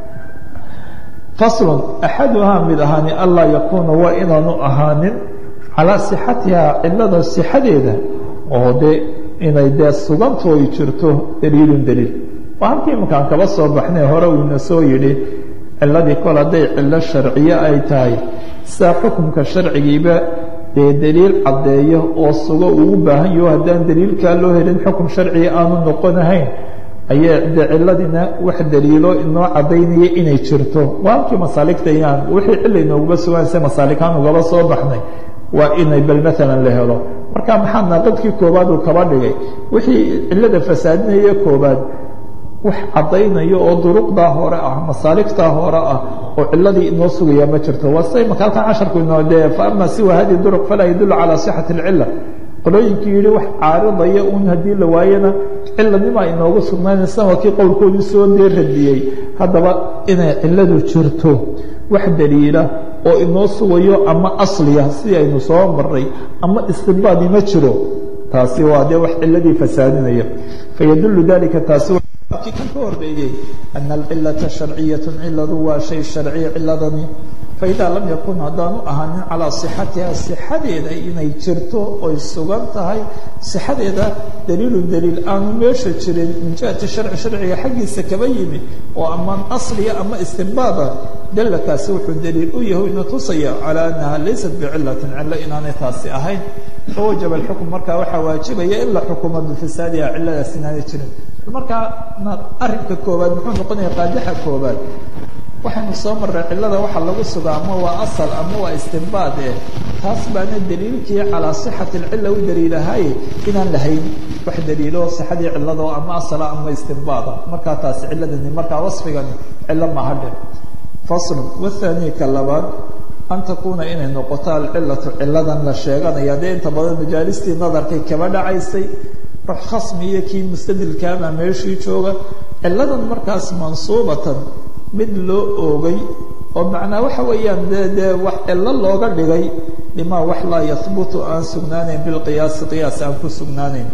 faslun axaduhaa mid ahaani anlaa yakuuna waa inaanu ahaanin calaa sixatihaa cilada sixadeeda oo dee inay dee suganto ay jirto daliilun daliil waa halkii imankaan kaba soo baxnay hore uuna soo yidhi ciladii kol hadday cillo sharciye ay tahay sidaa xukumka sharcigiiba dee daliil caddeeyo oo sugo ugu baahan yaho haddaan daliilkaa loo helin xukum sharciga aanu noqonahayn ayay de ciladina wax daliilo inoo caddaynaya inay jirto waa halkii masaaligta inaan wixii cilla inooguba sugaanse masaalikaan ugaba soo baxnay waa inay bal maalan la helo marka maxaa naaqadkii koobaad uu kaba dhigay wixii cillada fasaadinaya koobaad wax caddaynaya oo duruqdaa hore ah masaaligtaa hore ah oo ciladii inoo sugaya ma jirto waa siday maka halkan casharku inoo dee fa ama siwa hadihi duruq falaa yadullu calaa sixati alcilla qolooyinkii yidhi wax caaridaya uun haddii la waayana ciladnimaa inoogu sugnaanaysa waa kii qowlkoodii soo dee radiyey haddaba inay cilladu jirto wax daliila oo inoo sugayo ama asliya sidii aynu soo maray ama istinbaadi ma jiro taasi waa dee wax ciladii fasaadinaya fayadullu dalika taasi kii kan ka horreeyey ana alcilata sharciyatu ciladu waa shay sharciya ciladani faidaa lam yakun haddaanu ahaanin calaa sixatiha sixadeeda inay jirto oy sugan tahay sixadeeda daliilun daliil aanu meesha jirin min jihati sharci sharciga xaggiisa kaba yimi oo amaan asliya ama istinbaada dalakaasi wuxuu daliil u yahay ina tusaya calaa annaha laysat bicilatin cilo inaanay taasi ahayn fawajaba alxukm markaa waxaa waajibaya in la xukumo bifasaadiha ciladaas inaanay jirin markaa arrinka koobaad muxuu noqonaya qaadixa koobaad waxaynu soo marray cilada waxa lagu sugaa ama waa asal ama waa istinbaad eh taas baana daliilkii calaa sixati alcila u daliilahaye inaan lahayn wax daliilo sixadii cilado ama asala ama istinbaada markaa taasi ciladani markaa wasfigani cilo mahadhe faslun wathani ka labaad an takuuna inay noqoto alcilatu ciladan la sheeganaya dee inta badan majaalistii nadarkay kaba dhacaysay ruux khasmi iyo kii mustadilkaabaa meeshii jooga ciladan markaas mansuubatan mid loo oogay oo macnaa waxa weeyaan dee dee wax cilo looga dhigay limaa wax laa yahbutu aan sugnaanayn bilqiyaasi qiyaas aan ku sugnaanayn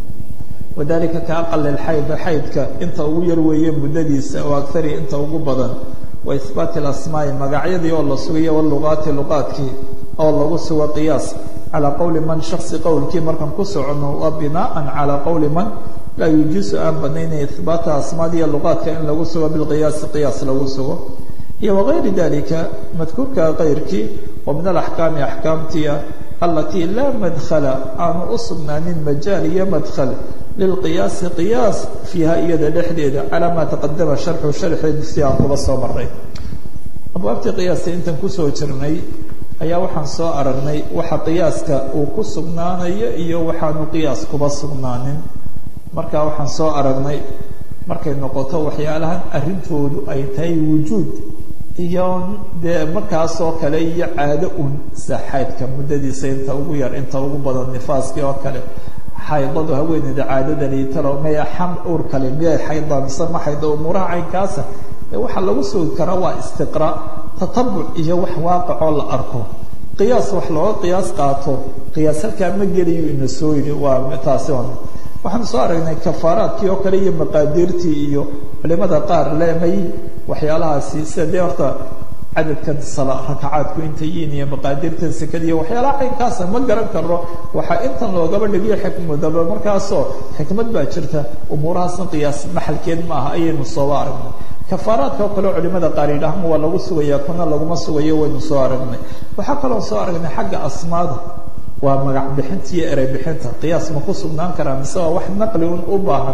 wadalika ka aqal ilxayd xaydka inta ugu yar weeye muddadiisa oo agari inta ugu badan wa ihbaati alasmaa'i magacyadii oo la sugayo waluqaati luqaadkii oo lagu sugo qiyaas calaa qowli man shaksi qowlkii markaan ku socono waa binaaan calaa qowli man laa yujiisu aan banaynaya ihbaata asmaadiiyo luqaadka in lagu sugo bilqiyaasi qiyaas lagu sugo iyo wagayri dalika madkuurka kayrkii oo min alaxkaami axkaamtiia alatii laa madkhala aanu u sugnaanin majaal iyo madkhal lilqiyaasi qiyaas fiiha iyada dhexdeeda calaa maa taqadama sharxu sharxeedu si aan kuba soo maray abwaabtii qiyaasta intan kusoo jirnay ayaa waxaan soo aragnay waxa qiyaaska uu ku sugnaanayo iyo waxaanu qiyaas kuba sugnaanin marka waxaan soo aragnay markay noqoto waxyaalahan arrintoodu ay tahay wujuud iyo dee markaasoo kale iyo caado un saxaydka muddadiisa inta ugu yar inta ugu badan nifaaskii oo kale xaydadu haweeneyda caadadani talo maya xam ur kale miyay xaydaa mise ma xayda umuuraha caynkaasa ee waxaa lagu sugi karaa waa istiqraa tatabuc iyo wax waaqicoo la arko qiyaas wax looga qiyaas qaato qiyaas halkaa ma geliyo ina soo yidhi waa taasi on waxaan soo aragnay kafaaraadkii oo kale iyo maqaadiirtii iyo culimada qaar leemay waxyaalahaasi sida dee horta cadadkan sala rakacaadku intay yihiin iyo maqaadirtan sekada iyo waxyaalaha caynkaasa ma garan karo waxaa intan loogaba dhigiyo xikmadaba markaasoo xikmad baa jirta umuurahaasna qiyaas maxalkeed ma aha ayaynu sooba aragnay kafaaraadka oo kale culimada qaar yidhaahma waa lagu sugaya kuna laguma sugayo waynu soo aragnay waxaa kaloo soo aragnay xagga asmaada waa magac bixinta iyo erey bixinta qiyaas ma ku sugnaan karaa mise waa wax naqli un u baahan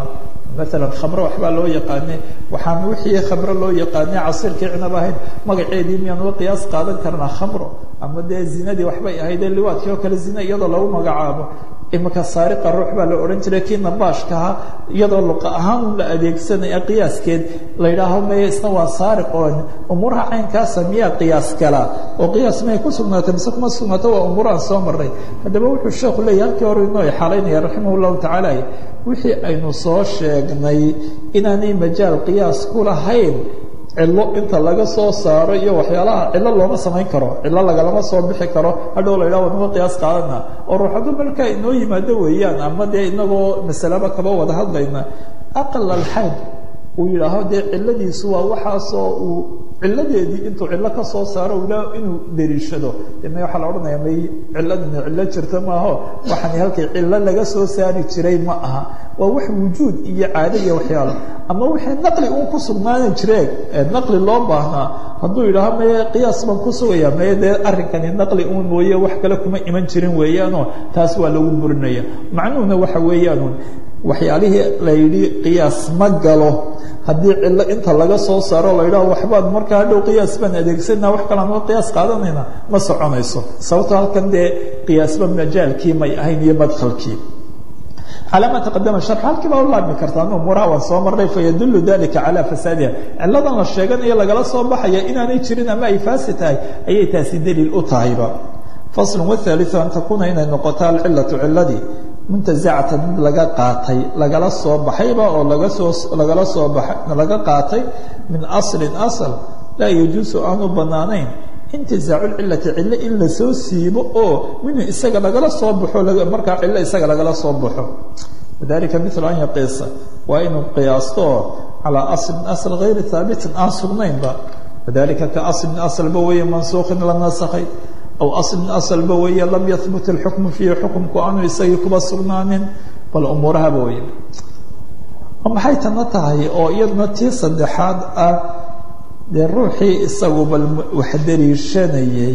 maalan khamro waxbaa loo yaqaane waxaan wixii khamro loo yaqaane casiirkii cinab ahayd magaceedii miyaan uga qiyaas qaadan karnaa khamro ama dee zinadii waxbay ahayd ee liwaadkii oo kale zina iyadoo lagu magacaabo imika saariqa ruux baa la odhan jiray kii nabaashkaha iyadoo luqa ahaan un la adeegsanaya qiyaaskeed la yidhaaho maya isna waa saariq oo umuuraha caynkaasa miyaa qiyaas galaa oo qiyaas miyay ku sugnaatay mise kuma sugnaato waa umuurahan soo marray haddaba wuxuu sheekhu leeyahy halkii hore inoo xaalaynaya raximah llahu tacaala wixii aynu soo sheegnay inaanay majaal qiyaas ku lahayn cillo inta laga soo saaro iyo waxyaalaha cillo looma samayn karo cillo lagalama soo bixi karo hadhow la yidhaha wanuga qiyaas qaadana oo ruux hadduu markaa inoo yimaado weeyaan ama dee inagoo masalaba kaba wada hadlayna aqal alxayd uu yidhaaho dee cilladiisu waa waxaasoo uu cilladeedii intuu cillo ka soo saaro ila inuu dariishado me waxaa la odhanaya may cilladani cillo jirta maaho waxaani halkii cillo laga soo saari jiray ma aha waa wax wujuud iyo caado iyo waxyaalo ama wixii naqli uun ku sugnaanan jireen ee naqli loo baahnaa hadduu yidhaaho maye qiyaas baan ku sugaya maye dee arrinkani naqli uun mooye wax kale kuma iman jirin weeyaanoo taas waa lagu burinaya macnuhuna waxa weeyaanuun waxyaalihii la yidhi qiyaas ma galo haddii cillo inta laga soo saaro la yidhaho waxbaan markaa hadhow qiyaas baan adeegsanaa wax kale anoo qiyaas qaadanayna ma soconayso sababto halkan dee qiyaasba majaalkii may ahayn iyo madkhalkii calى ma taqadama sharx halkii baa u laabmi kartaa an umuuraha waan soo marnay fayadulu dalika calى fasaadiha cilladan la sheeganayo lagala soo baxaya inaanay jirin ama ay faasi tahay ayay taasi daliil u tahayba fasl whaaliثu an takuuna inay noqoto alcilatu ciladii muntazacatan mid laga qaatay lagala soo baxayba oo lagasoo lagala soo baay laga qaatay min aslin asl laa yajuusu aanu banaanayn intizaacu lcilati cillo in lasoo siibo oo minhu isaga lagala soo baxo markaa cillo isaga lagala soo baxo wadalika milu an yaqiisa waa inuu qiyaasto oo calaa aslin asl gayri haabitin aan sugnaynba wadalika ka aslin aslba weeye mansuukin la nasakhay aw aslin aslba weeye lam yahbut اlxukmu fiihi xukumku aanu isagii kuba sugnaanin bal umuurahaba weye maxay tana tahay oo iyaduna tii saddexaad ah dee ruuxii isagu bal wax dariishanayay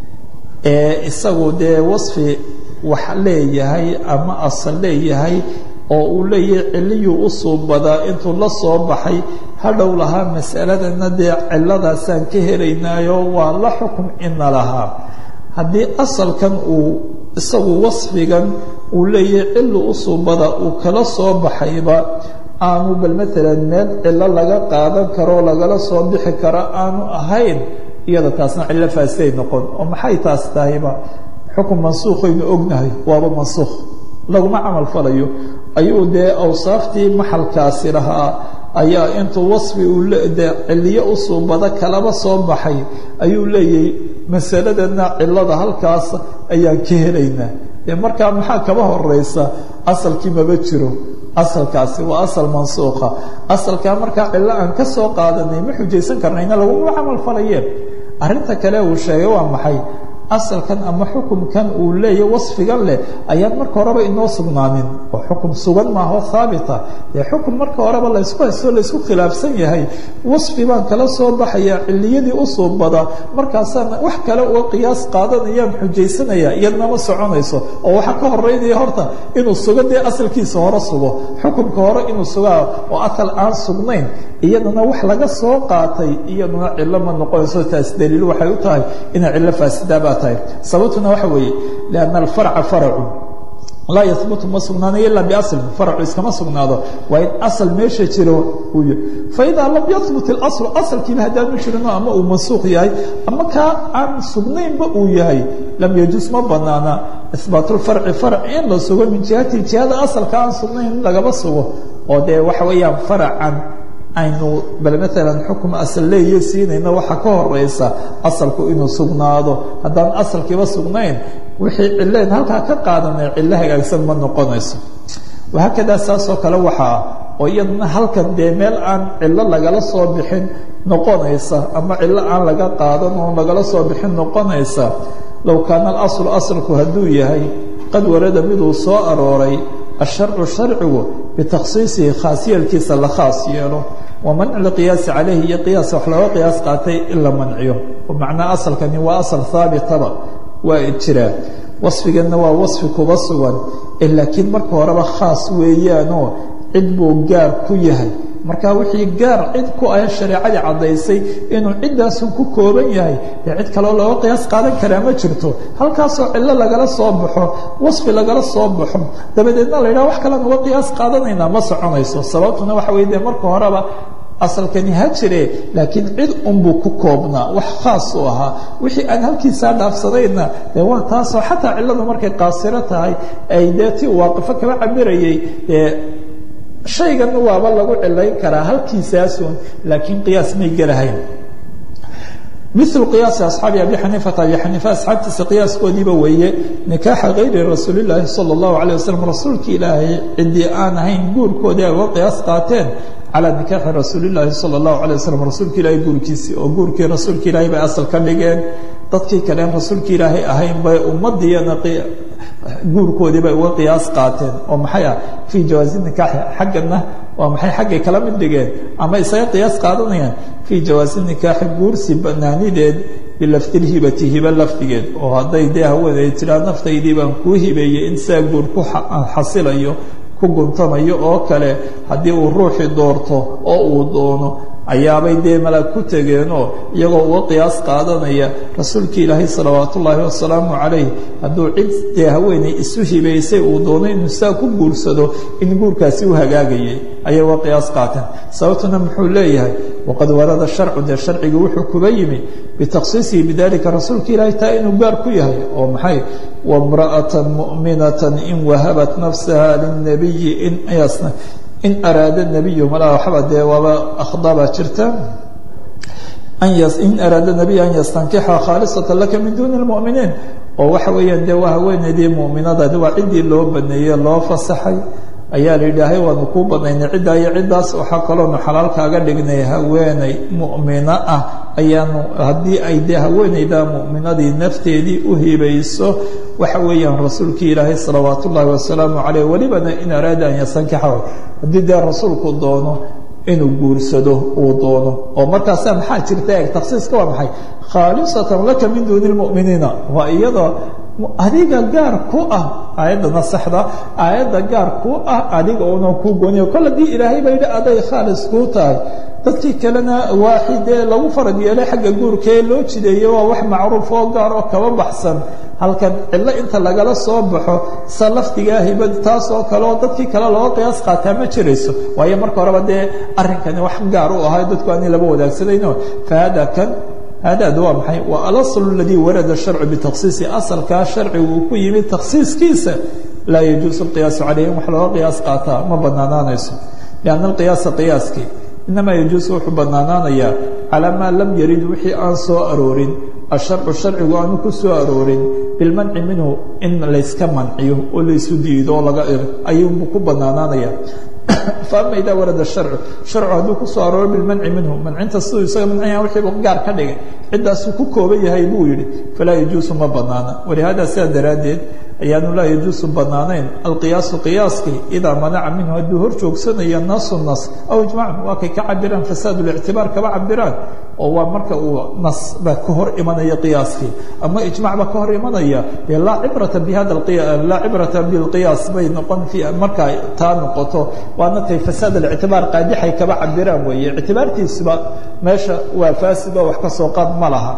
ee isagu dee wasfi wax leeyahay ama asal leeyahay oo uu leeyahay ciliyuu u suubadaa intuu la soo baxay hadhow lahaa masaladana dee ciladaasaan ka helaynaayo waa la xukum ina lahaa haddii asalkan uu isagu wasfigan uu leeyahay cili u suubada uu kala soo baxayba aanu bal maalan meel cilo laga qaadan karo lagala soo bixi karo aanu ahayn iyada taasna cillo faasiday noqon oo maxay taas tahayba xukun mansuukhaynu ognahay waaba mansuukh laguma camal falayo ayuu dee awsaaftii maxalkaasi lahaa ayaa intuu wasfi uu de ciliyo u suubada kalaba soo baxay ayuu leeyahay masaladana cilada halkaas ayaan ka helaynaa dee markaa maxaa kaba horeysa asalkii maba jiro asalkaasi waa asal mansuuqa asalkaa markaa cillo aan ka soo qaadanay ma xujaysan karnayna laguma camal falayeen arrinta kale uu sheegay waa maxay asalkan ama xukumkan uu leeyahy wasfigan leh ayaan marka horeba inoo sugnaanin oo xukum sugan maaho haabita dee xukum marka horeba laysku haysto laysku khilaafsan yahay wasfi baan kala soo baxaya ciliyadii u suubada markaasaan wax kale uga qiyaas qaadanayaan xujaysanaya iyadna ma soconayso oo waxaa ka horeynaya horta inuu sugo dee asalkiisa hore sugo xukumka hore inuu sugaa oo asal aan sugnayn iyadana wax laga soo qaatay iyaduna cilo ma noqonayso taas daliil waxay u tahay inay cillo faasidaaba tahay sababtuna waxa weeye lianna alfarca faracu laa yahbutu ma sugnaanayo ilaa biaslin faracu iskama sugnaado waa in asal meesha jiro uu y faidaa lam yahbut ilaslu asalkiiba haddaanu jirino ama uu mansuuq yahay ama kaa aan sugnaynba uu yahay lam yajuus ma banaana ihbaat lfarci farc in la sugo min jihati jihada asalka aan sugnayn in lagaba sugo oo dee waxa weeyaan faracan aynu bal maalan xukm asal leeyo siinayno waxaa ka horeysa asalku inuu sugnaado haddaan asalkiiba sugnayn wixii cileen halkaa ka qaadanay cillo hagaagsan ma noqonayso wahaakadaa saasoo kale waxaa oo iyadana halkan dee meel aan cillo lagala soo bixin noqonaysa ama cillo aan laga qaadan oo lagala soo bixin noqonaysa low kaana alaslu asalku hadduu yahay qad warada miduu soo arooray asharcu sharcigu bitakhsiisihi khaasiyalkiisa la khaas yeelo wa manci lqiyaasi calayhi iyo qiyaas wax looga qiyaas qaatay in la manciyo macnaa asalkani waa asal haabitaba waa jiraa wasfiganna waa wasfi kuba sugan laakiin marka horeba khaas weeyaanoo cid buu gaar ku yahay marka wixii gaar cid ku ah shareecadii caddaysay inuu ciddaasun ku kooban yahay dee cid kaleo looga qiyaas qaadan karaa ma jirto halkaasoo cillo lagala soo baxo wasfi lagala soo baxo dabadeedna la yidhaha wax kalean uga qiyaas qaadanaynaa ma soconayso sababtuna waxa weye dee marka horeba asalkani ha jire laakiin cid unbuu ku koobnaa wax khaas u ahaa wixii aan halkiisaa dhaafsadayna dee waa taasoo xataa cilladu markay qaasiro tahay ay dee ti waaqifo kaba cabirayay dee shaygan waaba lagu cilayn karaa halkiisaasun laakiin qiyaas may gelahayn milu qiyaasi asxaabi abi xaniifata abi xaniifa asxaabtiisa qiyaaskoodiiba weeye nikaaxa kayri rasuulillaahi sala allahu alayh wasalam rasuulki ilaahay ciddii aan ahayn guurkoodii ay uga qiyaas qaateen calى nikaaxi rasuuli اlaahi salى اllahu alيه waslm rasuulka ilaahay guurkiisii oo guurkii rasuulka ilaahay bay asal ka dhigeen dadkii kaleen rasuulka ilaahay ahayn bay ummaddiiyana guurkoodii bay uga qiyaas qaateen oo maxay ah fii jawaazi nikaaxi xaggana waa maxay xaggay kala mid dhigeen ama isaga qiyaas qaadanayaan fii jawaazi nikaaxi guursi banaanideed bilaftilhibati hiba lafdigeed oo hadday dee haweeney tiraa naftaydii baan kuu hibeeyey in saa guur ku xasilayo ku guntamayo oo kale haddii uu ruuxii doorto oo uu doono ayaabay dee malaag ku tegeenoo iyagoo uga qiyaas qaadanaya rasuulka ilaahay salawaat ullaahi wasalaamu calayh hadduu cid dee haweeney isu hibaysay uu doono inuu saa ku guursado in guurkaasi u hagaagayay ayay uga qiyaas qaateen sababtuna muxuu leeyahay waqad warada sharcu dee sharcigii wuxuu kuba yimi bitakhsiisihi bidalika rasuulka ilaahay taa inuu gaar ku yahay oo maxay wamra'atan mu'minatan in wahabat nafsaha lilnabiyi in yasna in araada nabiyu malaa waxba dee waaba akhdabaa jirta in araada nabiy an yastankixa khaalisatan laka min duuni lmu'miniin oo waxa weeyaan dee waa haweeneydii mu'minadaadi waa ciddii loo baneeyey loo fasaxay ayaa la yidhaahay waanu kuu banaynay ciddaa iyo ciddaas waxaa kaloonu xalaal kaaga dhignay haweeney mu'mino ah ayaanu haddii ay dee haweeneyda mu'minadii nafteedii u hibayso waxa weeyaan rasuulkii ilaahay salawaat ullaahi wasalaamu caleyh welibana in araada an yastankixa haddii dee rasuulku doono inuu guursado uu doono oo markaasa maxaa jirta eeg taksiiska waa maxay khaalisatan laka min duuni lmu'miniina waa iyadoo adiga gaar ku ah aayaddana saxda aayadda gaar ku ah adiga una ku gooniyo kol haddii ilaahay ba yidhi aday khaalis kuu tahay dadkii kalena waaxidee lagu farad yeelay xagga guurkaee loo jideeyey waa wax macruuf oo gaar oo kaba baxsan halkan cillo inta lagala soo baxo sa lafdigaa hibad taas oo kale oo dadkii kale looga qiyaas qaataa ma jirayso waayo marka horeba dee arrinkani wax gaar u ahay dadku aanay laba wadaagsanayno fa hada kan hadaad waa maxay waa alasl اladii warada sharcu bitaksiisi asalkaa sharcigu uu ku yimid taksiiskiisa laa yajuusu اlqiyaasu calayh in wax looga qiyaas qaataa ma banaanaanayso lianna alqiyaasa qiyaaskii inamaa yajuusu wuxuu banaanaanayaa calaa maa lam yarid wixii aan soo aroorin asharcu sharcigu aanu ku soo aroorin bilmanci minhu in layska manciyo oo laysu diido oo laga ir ayuunbuu ku banaanaanaya faama idaa warada sharcu sharcu hadduu ku soo arooro bilmanci minhu mancinta siduu isaga mancaya wixiibu gaar ka dhigay ciddaasuu ku kooban yahay buu yidhi falaa yajuusu ma banaana walihaada sidaa daraaddeed ayaanu laa yajuusu banaanayn alqiyaasu qiyaaskii idaa manaca minhu hadduu hor joogsanayo nasu nas aw ijmacun waa kay ka cabiraan fasaad lictibaar kaba cabiraan oo waa marka uu nas ba ka hor imanaya qiyaaskii ama ijmac ba ka hor imanaya dee laa cibrata bihada laa cibrata bilqiyaas bay noqon markaa taa noqoto waana tay fasaad alictibaar qaadixay kaba cabiraan weeye ictibaartiisuba meesha waa faasido wax ka soo qaad ma laha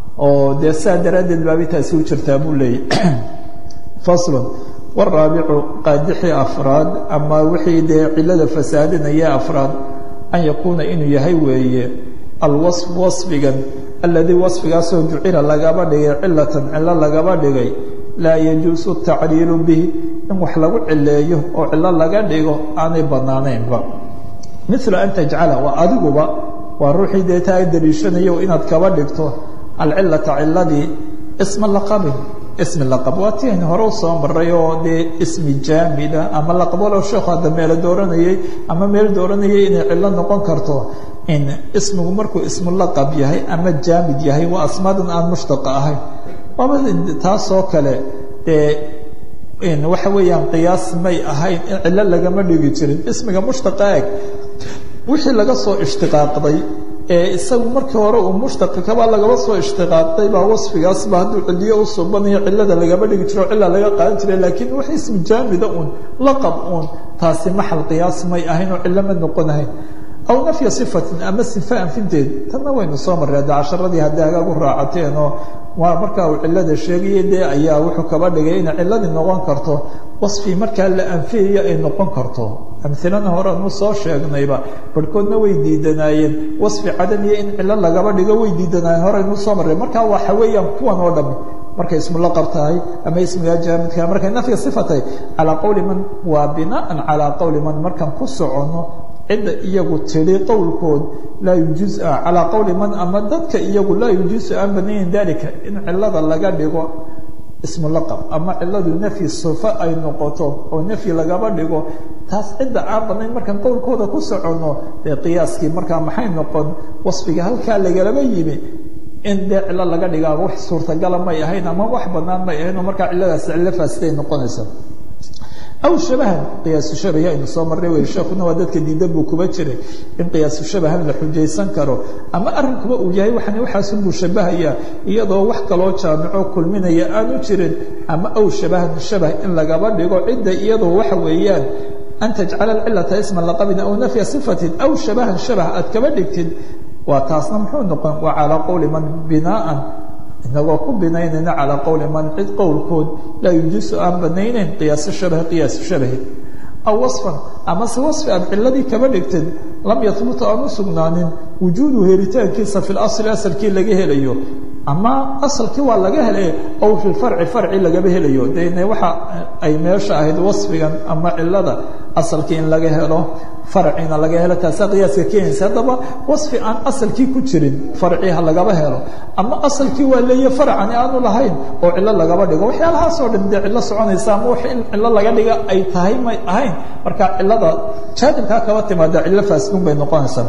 oo dee sidaa daraaddeed baabay taasi u jirtaa buu leeyay faslu waraabicu qaadixii afraad ama wixii dee cilada fasaadinaya afraad an yakuuna inuu yahay weeye alwaصf waصfigan aladii waصfigaasoo jucila lagaba dhigay cilatan cilo lagaba dhigay laa yajuusu tacliilu bihi in wax lagu cileeyo oo cilo laga dhigo aanay banaanaynba mila an tajcala waa adiguba waa ruuxii dee taa daliishanayo inaad kaba dhigto alcilata ciladii isma laqabin ismi laqab waa ti aynu hore usoo maray oo dee ismi jaamida ama laqab walow sheekhu hadda meelo dooranayay ama meel dooranayay inay cillo noqon karto in ismigu markuu ismu laqab yahay ama jaamid yahay waa asmaadan aan mushtaqa ahayn waaba taasoo kale dee waxa weeyaan qiyaas may ahayn in cillo lagama dhigi jirin ismiga mushtaqa eg wixii laga soo ishtiqaaqday ee isagu markii hore uu mushtaqi kabaa lagaba soo ishtiqaaqay baa wasfigaasba hadduu ciliyo u suubanayo cilada lagaba dhigi jiro cila laga qaadan jiray laakiin wax ismu jaamida uun laqab uun taasi maxal qiyaas may ahayn oo cilo ma noqonahayn aw nafya sifatin ama sifa anfinteed tanna waynu soo marray hadda casharadii haddii hagaagu raacateen oo waa markaa uu cilada sheegaya dee ayaa wuxuu kaba dhigay inay ciladii noqon karto wasfi markaa la anfiyayo ay noqon karto amhilana horeanu soo sheegnayba barhkoodna way diidanaayeen wasfi cadamiya in cilo lagaba dhigo way diidanaayeen horeynu soo marray markaa waxa weeyaan kuwan oo dhami markay ismu laqab tahay ama ismigaa jaamidka markay nafya sifa tahay calaa qowli man waa binaan calaa qowli man markaan ku soconno cidda iyagu tidhi qowlkood laa yujuusa calaa qowli man ama dadka iyagu laa yujuusu aan banayn dalika in cilada laga dhigo ismu laqab ama ciladu nafyi sufa ay noqoto oo nafyi lagaba dhigo taas cidda aan banayn markaan qowlkooda ku soconno dee qiyaaskii markaa maxay noqon wasfiga halkaa lagalaba yimi in dee cilo laga dhigaa wax suurtagala may ahayn ama wax banaan may ahayn oo markaa ciladaas cilo faasiday noqonaysa aw shabahan qiyaasu shabahi aynu soo marray wey sheekuna waa dadka diidan buu kuba jiray in qiyaasu shabahan la xujaysan karo ama arrinkuba uu yahay waxan waxaasunbuu shabahayaa iyadoo wax kaloo jaamico kulminaya aanu jirin ama aw shabahan shabah in lagaba dhigo cidda iyadoo waxa weeyaan an tajcala alcilata isman laqabin aw nafya sifatin aw shabahan shabah aad kaba dhigtid waa taasna muxuu noqon waa calaa qowli man binaaan inagoo ku binaynayna calaa qowli man cid qowlkood laa yujuusu aan banaynayn qiyaasu shabahi qiyaasu shabahi aw wasfan amase wasfi aad ciladii kaba dhigtid lam yahbuta aan u sugnaanin wujuudu helitaankiisa fi lasli asalkii laga helayo ama asalkii waa laga helay ow fi farci farci lagaba helayo dene waxa ay meesha ahayd wasfigan ama cilada asalkii in laga helo farcina laga helo taasaa qiyaaska keenaysa haddaba wasfi aan asalkii ku jirin farci ha lagaba helo ama asalkii waa leeya farcani aanu lahayn oo cilo lagaba dhigo waxyaalahaasoo dhan dee cilo soconaysa ama wax in cilo laga dhiga ay tahay may ahayn marka cilada jaanibkaa kaba timaada cilo faasidun bay noqonaysaa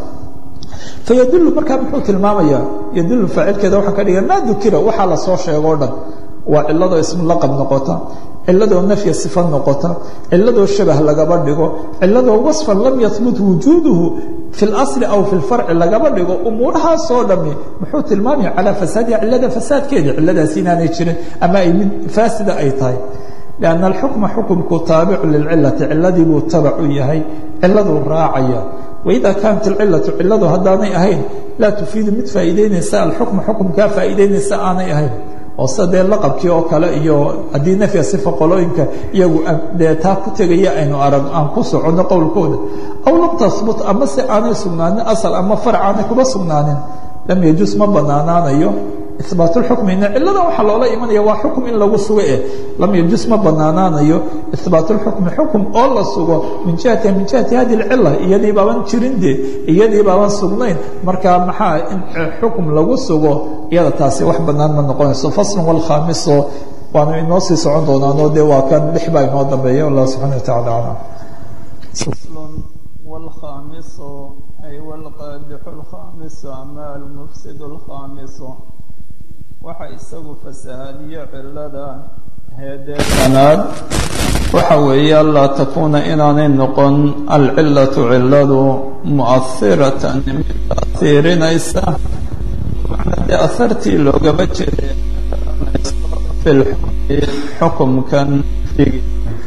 fayadulu markaa muxuu tilmaamayaa yadulu faacilkeeda waxaa ka dhiga maa dukira waxaa lasoo sheego o dhan waa ciladoo ismu laqab noqota ciladoo nafya sifa noqota ciladoo shabah lagaba dhigo ciladoo wasfan lam yahbut wujuuduhu fi اlasli aw fi lfarci lagaba dhigo umuurahaasoo dhami muxuu tilmaamaya calaa fasaadiha cilada fasaadkeeda ciladaas inaanay jirin ama ay mid faasida ay tahay لأن الحكم حكمku taaبع للcلة ciladii buu taبع u yahay ciladuu raacaya وإذا كانت الcلة ciladu haddaanay ahayn laa تفiidu mid faa'iideynaysa الحكم حكمkaa faa'iideynaysa aanay ahayn oo sida dee laqabkii oo kale iyo haddii nafya sifa qolooyinka iyagu dee taa ku tegaya aynu arag aan ku soconno qowlkooda aw lam tahbut ama se aanay sugnaanin asal ama farc aanay kuba sugnaanin lam yajus ma banaanaanayo ibaat اxukmina cilada waxaa loola imanaya waa xukm in lagu sugo eh lam yajus ma banaanaanayo ibaat اxukmi xukm oo la sugo min jihati min jihati hadi اcila iyadii baaban jirin de iyadii baaban sugnayn marka maxaa in xukm lagu sugo iyada taasi wax banaan ma noqonayso fasl wاlkhamiso waanu inoo sii socon doonaano de waa kan lix baa inoo dambeeya allah subxana wa taعala alam والخامس أي والقادح الخامس أما المفسد الخامس waxa isagu fasahaadiyo cilada heedeesanaad waxa weeye anlaa takuuna inaanay noqon alcilatu ciladu mu'ahiratan mid taasiirinaysa macnaa dee ahartii loogama jeeday fi lxukmi xukumkan figi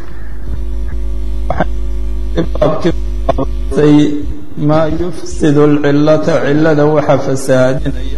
baabkiibaabtay maa yufsidu alcilata cilada waxa fasahaadinaya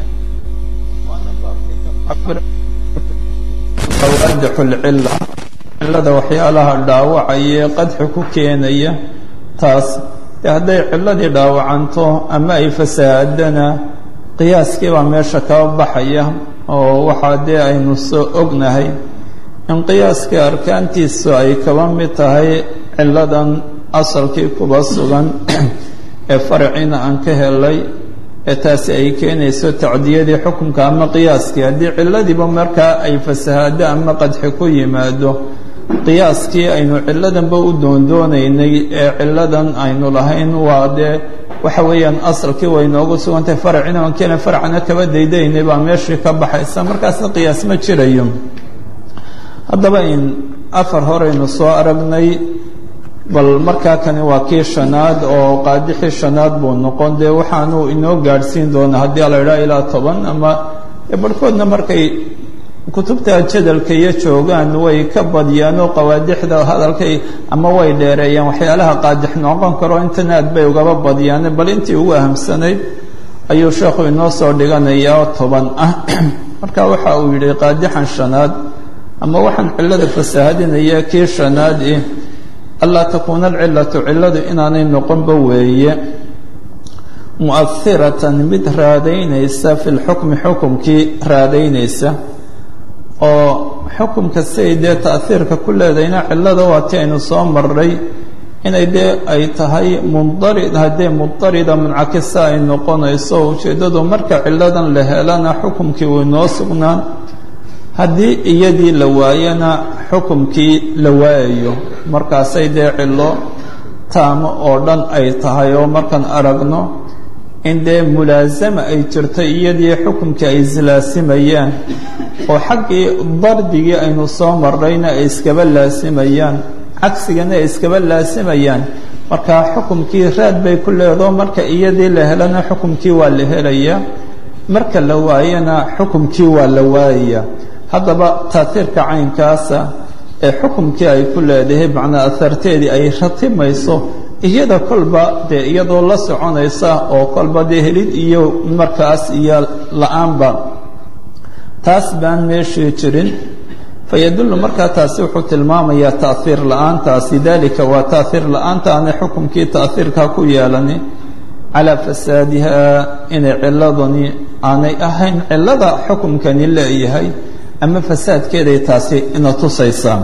qawaadixu lcila cilada waxyaalaha dhaawacaya qadxi ku keenaya taas dee hadday ciladii dhaawacanto ama ay fasahaadana qiyaaskii baa meesha kaba baxaya oo waxaa dee aynu soo ognahay in qiyaaskii arkaantiisu ay kaba mid tahay ciladan asalkii kuba sugan ee farciina aan ka helay ee taasi ay keenayso tacdiyadii xukunka ama qiyaaskii haddii ciladiiba markaa ay fasahaado ama qadxi ku yimaado qiyaaskii aynu ciladanba u doondoonaynay ee ciladan aynu lahayn waa dee waxa weeyaan asalkii way noogu sugantahay farcina aan keena farcana kaba daydaynay baa meeshii ka baxaysa markaasna qiyaas ma jirayo haddaba in afar horeynu soo aragnay bal markaa kani waa kii shanaad oo qaadixii shanaad buu noqon dee waxaanuu inoo gaadhsiin doonaa haddii la idhaha ilaa toban ama barhkoodna markay kutubta jadalka iyo joogaan way ka badiyaan oo qawaadixda hadalkay ama way dheereeyaan waxyaalaha qaadix noqon karo intana aad bay ugaba badiyaan bal intii ugu ahamsanayd ayuu sheekhu inoo soo dhiganayaa oo toban ah marka waxa uu yidhi qaadixan shanaad ama waxaan cillada fasaahadinaya kii shanaad eh anlaa takuuna alcilatu cilladu inaanay noqonba weeye mu'ahiratan mid raadaynaysa fi lxukmi xukumkii raadaynaysa oo xukumka siay dee ta'hiirka ku leedayna cillada waa ti aynu soo maray inay dee ay tahay mundarid haddee mundarida muncakisa ay noqonayso ujeeddadu marka cilladan la helana xukumkii uu inoo sugnaan haddii iyadii la waayana xukumkii la waayayo markaasay dee cillo taamo oo dhan ay tahay oo markaan aragno in dee mulaasama ay jirto iyadii xukumkii ay islaasimayaan oo xaggii dardigii aynu soo marrayna ay iskaba laasimayaan cagsigana ay iskaba laasimayaan marka xukumkii raad bay ku leedo marka iyadii la helana xukumkii waa la helayaa marka la waayana xukumkii waa la waayaya haddaba taatiirka caynkaasa ee xukumkii ay ku leedahay macnaa aharteedii ay ratimayso iyada kolba dee iyadoo la soconaysa oo kolba dee helid iyo markaas iyo la-aanba taas baan meeshii jirin fayadullu markaa taasi wuxuu tilmaamayaa taaiir la-aantaasi dalika waa taaiir la-aanta aanay xukumkii taaiirkaa ku yeelani calaa fasaadiha inay ciladani aanay ahayn cilada xukumkani leeyahay ama fasaadkeeday taasi ina tusaysaa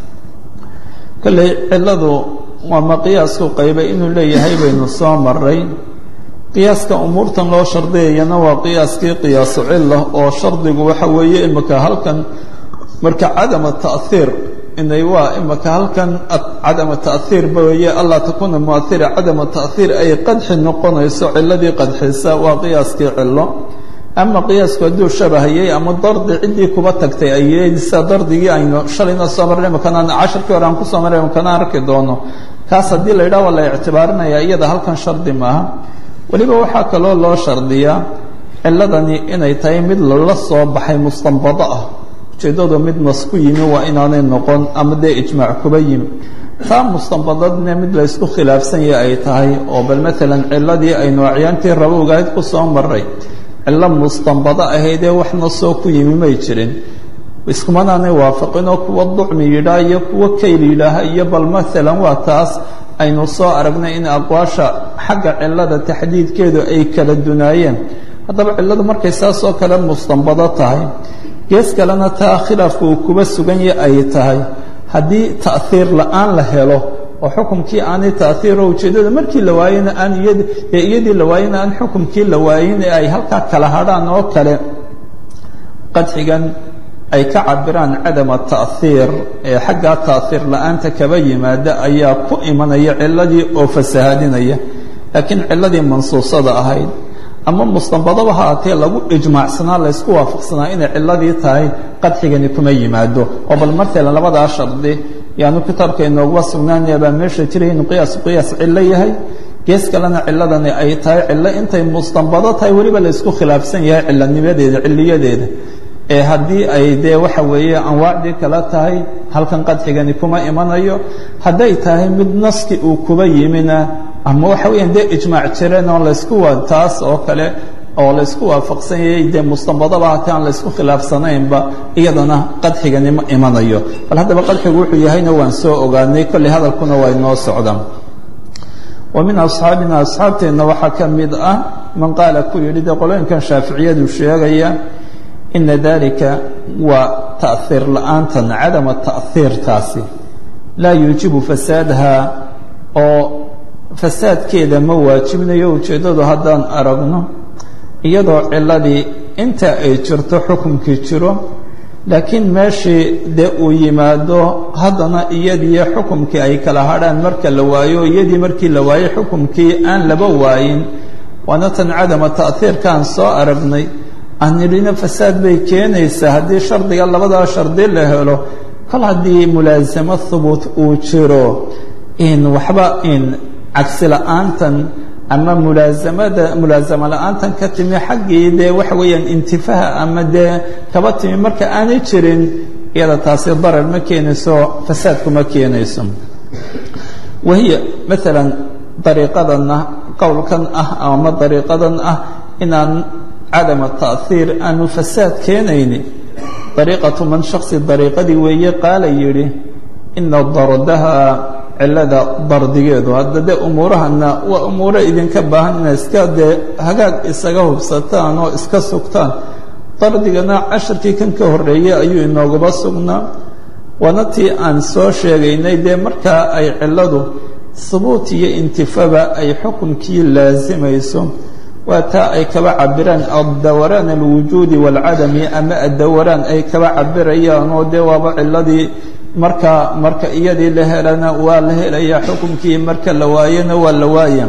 kolley ciladu waa ma qiyaasku qaybay inuu leeyahay baynu soo maray qiyaaska umuurtan loo shardiyayana waa qiyaaskii qiyaasu cila oo shardigu waxa weeye imika halkan marka cadama ta'iir inay waa imika halkan cadama ta'iir ba weeye allaa takuuna muaira cadama ta'iir ay qadxi noqonayso ciladii qadxisa waa qiyaaskii cilo ama qiyaasku hadduu shabahayay ama dardi ciddii kuba tagtay aysa dardigii aynu shalayna soo marnay makanaan cashirkii hore aan kusoo marnay makanaan arki doono kaas haddii la yidhaha waa la ictibaarinaya iyada halkan shardi maaha weliba waxaa kaloo loo shardiyaa ciladani inay tahay mid lala soo baxay mustanbado ah ujeeddadu mid nas ku yimi waa inaanay noqon ama dee ijmaac kuba yimi taa mustanbadadna mid la ysku khilaafsan yahay ay tahay oo bal maalan ciladii aynu acyaantii rabowgahayd ku soo maray cillo mustanbado ahaydee wax nasoo ku yimi may jirin iskumanaanay waafaqinoo kuwa ducmi yidhaah iyo kuwa kayl yidhaaha iyo bal maalan waa taas aynu soo aragnay in aqwaasha xagga cilada taxdiidkeedu ay kala dunaayeen haddaba cilladu markay saasoo kale mustanbado tahay gees kalena taa khilaafku uu kuba sugan ya ay tahay haddii ta'iir la-aan la helo oo xukumkii aanay ta'iiro ujeeddada markii la waayena aan iyad ee iyadii la waayena aan xukumkii la waayin ee ay halkaa kala hadhaan oo kale qadxigan ay ka cabiraan cadama ta'iir ee xaggaa ta'iir la-aanta kaba yimaada ayaa ku imanaya ciladii oo fasahaadinaya laakiin ciladii mansuusada ahayd ama mustanbadaba haatee lagu ijmaacsanaa laysku waafaqsanaa inay ciladii tahay qadxigani kuma yimaado oo bal martalan labadaa shardi yaanu kitaabka inooguba sugnaanaya baa meesha jiray inuu qiyaas qiyaas cillo yahay gees kalena ciladani ay tahay cillo intay mustanbado tahay weliba laysku khilaafsan yahay cilanimadeeda ciliyadeeda ee haddii ay dee waxa weeye anwaacdii kala tahay halkan qadxigani kuma imanayo hadday tahay mid naski uu kuba yimina ama waxa weeyaan dee ijmaac jireen oo laysku waa taas oo kale oo laysku waafaqsan yahay dee mustanbadaba hatii aan laysku khilaafsanaynba iyadana qadxigani ma imanayo bal haddaba qadxigu wuxuu yahayna waan soo ogaanay kolley hadalkuna waa inoo socdaan wa min asxaabina asxaabteenna waxaa ka mid ah man qaala ku yidhi dee qolooyinkan shaaficiyadu sheegaya ina dalika waa ta'iir la-aantan cadama ta'iirtaasi laa yuujibu fasaadaha oo fasaadkeeda ma waajibnayo ujeeddadu haddaan aragno iyadoo ciladii inta ay jirto xukunkii jiro laakiin meeshii dee uu yimaado haddana iyadiiyo xukumkii ay kala hadhaan marka la waayo iyadii markii la waayo xukumkii aan laba waayin waana tan cadama ta'iirkaan soo aragnay aan nidhina fasaad bay keenaysaa haddii shardiga labadaa shardi la helo kol haddii mulaasamo hubuut uu jiro in waxba in cagsi la-aantan ama mulaasamada mulaasamo la-aantan ka timi xaggii dee waxa weeyaan intifaha ama dee kaba timi marka aanay jirin iyada taasi darar ma keenayso fasaadku ma keenayso wahiya maalan dariiqadanna qowlkan ah ama dariiqadan ah inaan cadama ta'hiir aanu fasaad keenayni dariiqatu man shaksi dariiqadii weeye qaala yidhi ina dardaha cilada dardigeedu hadda dee umuurahana waa umuuro idinka baahan ina iska dee hagaag isaga hubsataan oo iska sugtaan dardigana casharkii kan ka horreeyey ayuu inooguba sugnaa waana tii aan soo sheegaynay dee markaa ay ciladu hubuut iyo intifaba ay xukunkii laasimayso waa taa ay kaba cabiraan addawraan alwujuudi waalcadami ama addawaraan ay kaba cabirayaan oo dee waaba ciladii marka marka iyadii la helana waa la helayaa xukunkii marka la waayana waa la waaya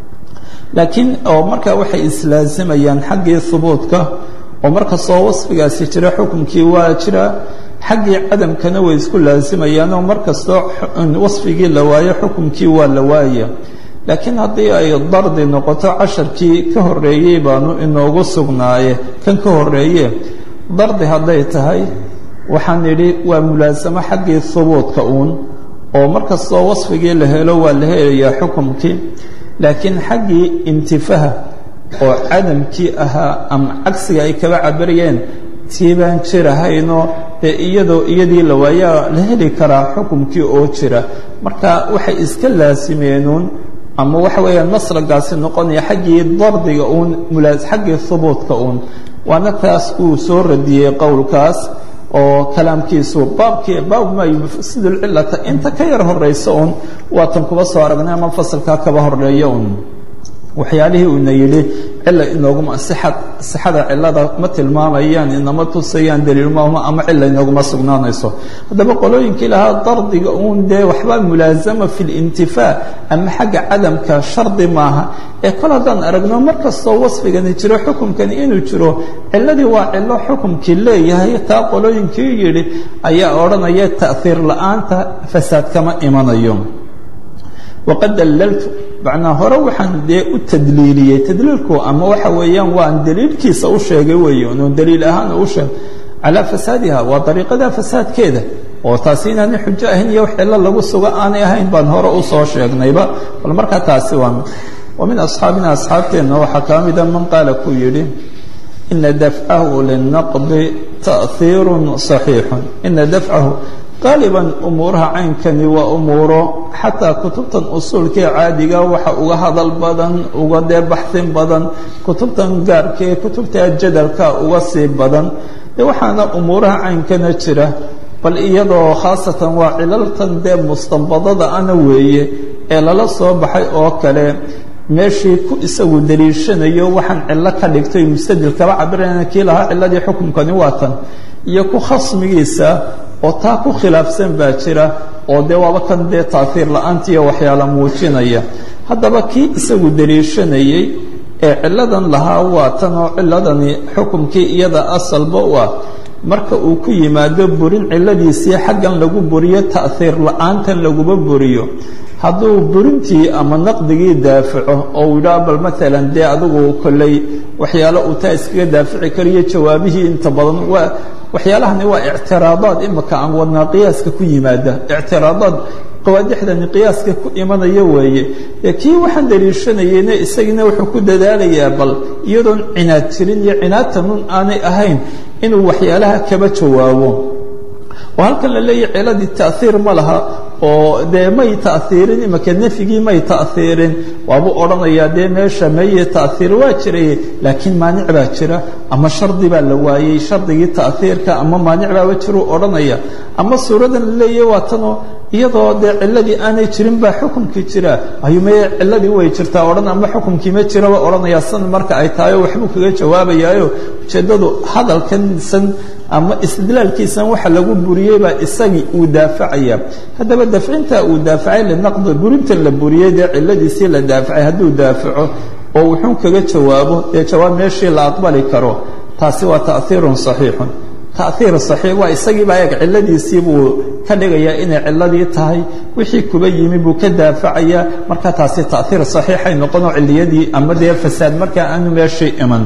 laakiin oo marka waxay islaasimayaan xaggii hubuudka oo markastoo wasfigaasi jira xukunkii waa jira xaggii cadamkana way isku laasimayaan oo markastoo wasfigii la waayo xukunkii waa la waaya laakiin haddii ay dardi noqoto casharkii ka horreeyey baanu inoogu sugnaaye kan ka horreeye dardi hadday tahay waxaan idhi waa mulaasamo xaggii hubuudka uun oo markastoo wasfigii la helo waa la helayaa xukumkii laakiin xaggii intifaha oo cadamkii ahaa ama cagsiga ay kaba cabirayeen tii baan jirahaynoo dee iyadoo iyadii la waayaa la heli karaa xukumkii oo jira marka waxay iska laasimeenuun ama waxa weeyaan maslagaasi noqonaya xaggii dardiga uun mulaas xaggii hubuudka uun waana taas uu soo radiyey qowlkaas oo kalaamkiisu baabkii baab maa yufsid lcilata inta ka yar horaysa un waatan kuba soo aragnay ama fasalkaa kaba horeeya un waxyaalihii uuna yidhi cila inooguma sixad sixada cilada ma tilmaamayaan inama tusayaan daliilmama ama cila inooguma sugnaanayso haddaba qolooyinkii lahaa dardiga uun dee waxba mulaasama fi lintifaa ama xagga cadamka shardi maaha ee kol haddaan aragno mar kastoo wasfigani jiro xukumkani inuu jiro ciladii waa cilo xukumkii leeyahay taa qolooyinkii yidhi ayaa odhanaya ta'hiir la-aanta fasaad kama imanayo waqad dallaltu macnaa hore waxaan dee u tadliiliyey tadliilku ama waxa weeyaan waan daliilkiisa u sheegay weeye oon daliil ahaan u sheeg calaa fasaadiha waa dariiqada fasaadkeeda oo taasi inaanay xujo ahayn iyo wax cilo lagu sugo aanay ahayn baan hore u soo sheegnayba bal markaa taasi waa wa min asxaabina asxaabteenna waxaa kaa mida man qaala kuu yidhi ina dafcahu linaqdi ta'hiirun saxiixun ina dafcahu qaaliban umuuraha caynkani waa umuuro xataa kutubtan usuulkee caadiga waxa uga hadal badan uga dee baxsin badan kutubtan gaarkee kutubta jadalka uga sii badan de waxaana umuuraha caynkana jira bal iyadoo khaasatan waa cilaltan dee mustanbadada ana weeye ee lala soo baxay oo kale meeshii ku isagu daliishanayo waxaan cillo ka dhigtay mustadil kaba cabirayna kii lahaa ciladii xukumkani waa tan iyo ku khasmigiisa oo taa ku khilaafsan baa jira oo dee waaba kan dee taahiir la-aantiiyo waxyaala muujinaya haddaba kii isagu daliishanayey ee ciladan lahaa waa tan oo ciladani xukumkii iyada asalba u ah marka uu ku yimaado burin ciladiisii xaggan lagu buriyo ta'hiir la-aantan laguma buriyo hadduu burintii ama naqdigii daafaco oo uu yidhaha bal maalan dee adigu kolley waxyaalo uu taa iskaga daafici kariyo jawaabihii inta badan waa waxyaalahani waa ictiraadaad imika aan wadnaa qiyaaska ku yimaada ictiraadaad qawaadixdani qiyaaska ku imanaya weeye ee kii waxaan daliishanayeyna isagiina wuxuu ku dadaalayaa bal iyadoon cinaad jirin iyo cinaadtanun aanay ahayn inuu waxyaalaha kaba jawaabo oo halkan la leeyahy ciladii ta'hiir ma laha oo dee may ta'hiirin imika nefyigii may ta'hiirin waabuu odhanayaa dee meesha meye ta'hiir waa jiray laakiin maanic baa jira ama shardi baa la waayey shardigii ta'hiirka ama maanic baaba jiruu odhanaya ama suuradan la leeyahy waa tanoo iyadoo dee ciladii aanay jirin baa xukumkii jira ayuu meye ciladii way jirtaa odhan ama xukumkii ma jiraba odhanayaa san marka ay tahay oo waxbuu kaga jawaabayaayo ujeeddadu hadalkansan ama istidlaalkiisan waxa lagu buriyey baa isagii uu daafacaya haddaba dafcinta uu daafacay linaqdi burintan la buriyey dee ciladiisii la daafacay hadduu daafaco oo wuxuu kaga jawaabo dee jawaab meeshii la aqbali karo taasi waa ta'hiirun saxiixun tahiir saxiix waa isagiibaa eeg ciladiisii buu ka dhigayaa inay ciladii tahay wixii kuba yimi buu ka daafacayaa marka taasi tahiir saxiixay noqonoo ciliyadii ama dee fasaad markaa aanu meeshii iman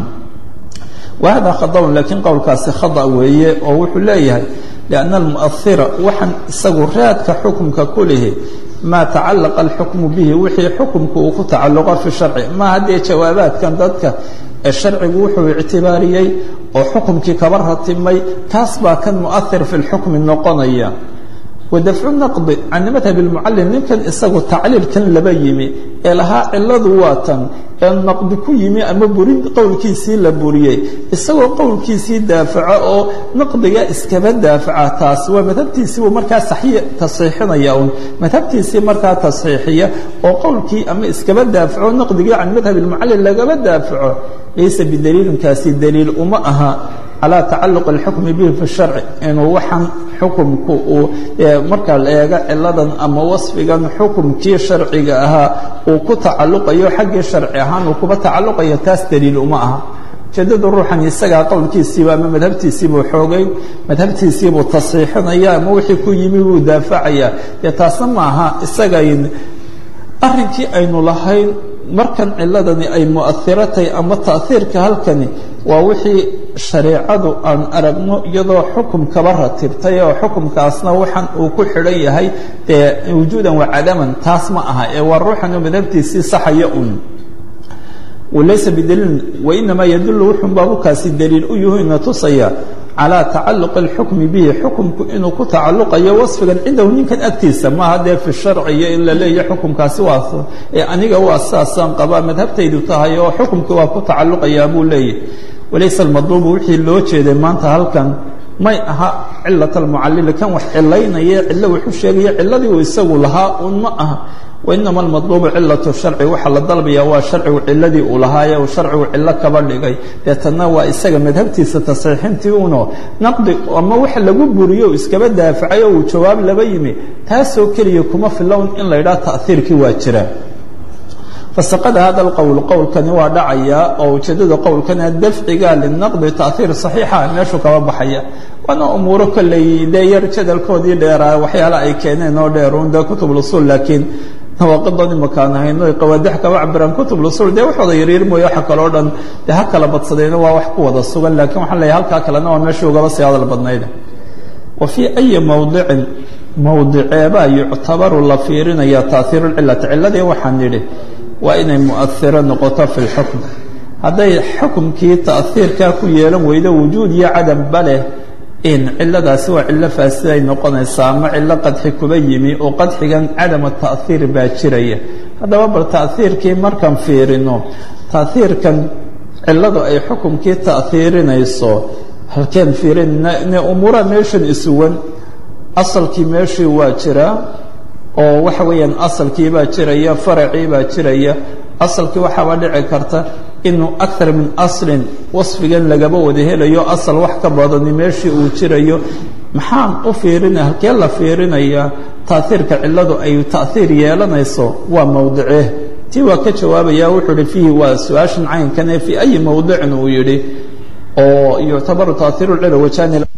wahada khadaun laakiin qowlkaasi khada weeye oo wuxuu leeyahay lianna almu'ahira waxaan isagu raadka xukumka ku lihi maa tacalaqa alxukmu bihi wixii xukumku uu ku tacalluqo fi sharci ma haddee jawaabaadkan dadka ee sharcigu wuxuu ictibaariyey oo xukumkii kaba ratimay kaas baa kan mu'ahir fi lxukmi noqonaya wadafcu naqdi can madhab lmucallim ninkan isagu tacliilkan laba yimi ee lahaa ciladu waa tan ee naqdi ku yimi ama burin qowlkiisii la buriyey isagoo qowlkiisii daafaco oo naqdiga iskaba daafaca taas waa madhabtiisii buu markaa tasxiixinaya un madhabtiisii markaa tasxiixiya oo qowlkii ama iskaba daafaco naqdigii can madhab lmucallim lagaba daafaco laysa bidaliilinkaasi daliil uma aha calى tacaluq اlxukmi bihi fi sharci inuu waxaan xukumku uu marka la eego ciladan ama wasfigan xukumkii sharciga ahaa uu ku tacaluqayo xaggii sharci ahaan uu kuba tacaluqayo taas daliil uma aha ujeedada ruuxan isagaa qowlkiisiiba ama madhabtiisiibuu xoogay madhabtiisiibuu tasxiixinaya ama wixii ku yimi buu daafacaya dee taasna maaha isagayn arrinkii aynu lahayn markan ciladani ay mu'ahiratay ama ta'hiirka halkani waa wixii shareecadu aan aragno iyadoo xukum kaba ratibtay oo xukumkaasna waxaan uu ku xidhan yahay dee wujuudan wa cadaman taas ma aha ee waa ruuxanu madhabtiisii saxaya un walaysa bidaliilin wainamaa yadullu wuxun baabukaasi daliil u yuhuna tusaya calى tacaluq اlxukmi bihi xukumku inuu ku tacaluqayo wasfigan cindahu ninkan agtiisa maaha dee fi sharciyo in la leeya xukumkaasi waa ee aniga waa saasaan qabaa madhabtaydu tahay oo xukumki waa ku tacaluqayaa buu leeyahy walaysa almadluubu wixii loo jeeday maanta halkan may aha cilat almucalili kan wax cilaynaya cillo wuxuu sheegaya ciladii uu isagu lahaa un ma aha wainama almadluubu cilat sharci waxaa la dalbaya waa sharcigu ciladii uu lahaaye uu sharcigu cilo kaba dhigay deetana waa isaga madhabtiisa tasxiixintii uno naqdi ama wax lagu buriyo u iskaba daafacay oo uu jawaab laba yimi taasoo keliya kuma filown in la yidhaha ta'hiirkii waa jira fasaqada hada alqowl qowlkani waa dhacaya oo ujeedada qowlkana dafciga linaqdi tahiir saxiixa meeshuu kaba baxaya waana umuuro kolley dee yar jadalkoodii dheeraa waxyaala ay keeneen oo dheerun dee kutub usul laakiin nawaaqidan imakaan hayno qawaadix kaba cabiraan kutub usul dee waxooda yaryar mooye waxa kaloo dhan dee ha kala badsadayna waa wax ku wada sugan laakiin waxaan leeyahay halkaa kalena waa meeshii ugaba sii hadal badnayda wa fii ayi mowdicin mowdiceebaa yuctabaru la fiirinaya tahiiru lcilati ciladii waxaan yidhi waa inay mu'ahiro noqoto fi lxukm hadday xukumkii ta'hiirkaa ku yeelan weydo wujuud iyo cadamba leh in ciladaasi waa cillo faasiday noqonaysaa ama cillo qadxi kuba yimi oo qadxigan cadama ta'hiir baa jiraya haddaba bal ta'hiirkii markaan fiirino ta'hiirkan cilladu ay xukumkii ta'hiirinayso halkeen fiirinne umuuraha meeshan isuwan asalkii meeshii waa jiraa oo waxa weeyaan asalkii baa jiraya faracii baa jiraya asalkii waxaaba dhici karta inuu akar min aslin wasfigan lagaba wada helayo asal wax ka badani meeshii uu jirayo maxaan u fiirinaya halkee la fiirinayaa taahiirka cilladu ay ta'hiir yeelanayso waa mowdicee tii waa ka jawaabaya wuxuu hi fiihi waa su-aashan caynkane fii ayi mowdicin uu yidhi oo yuctabaru tahiiru cila wajani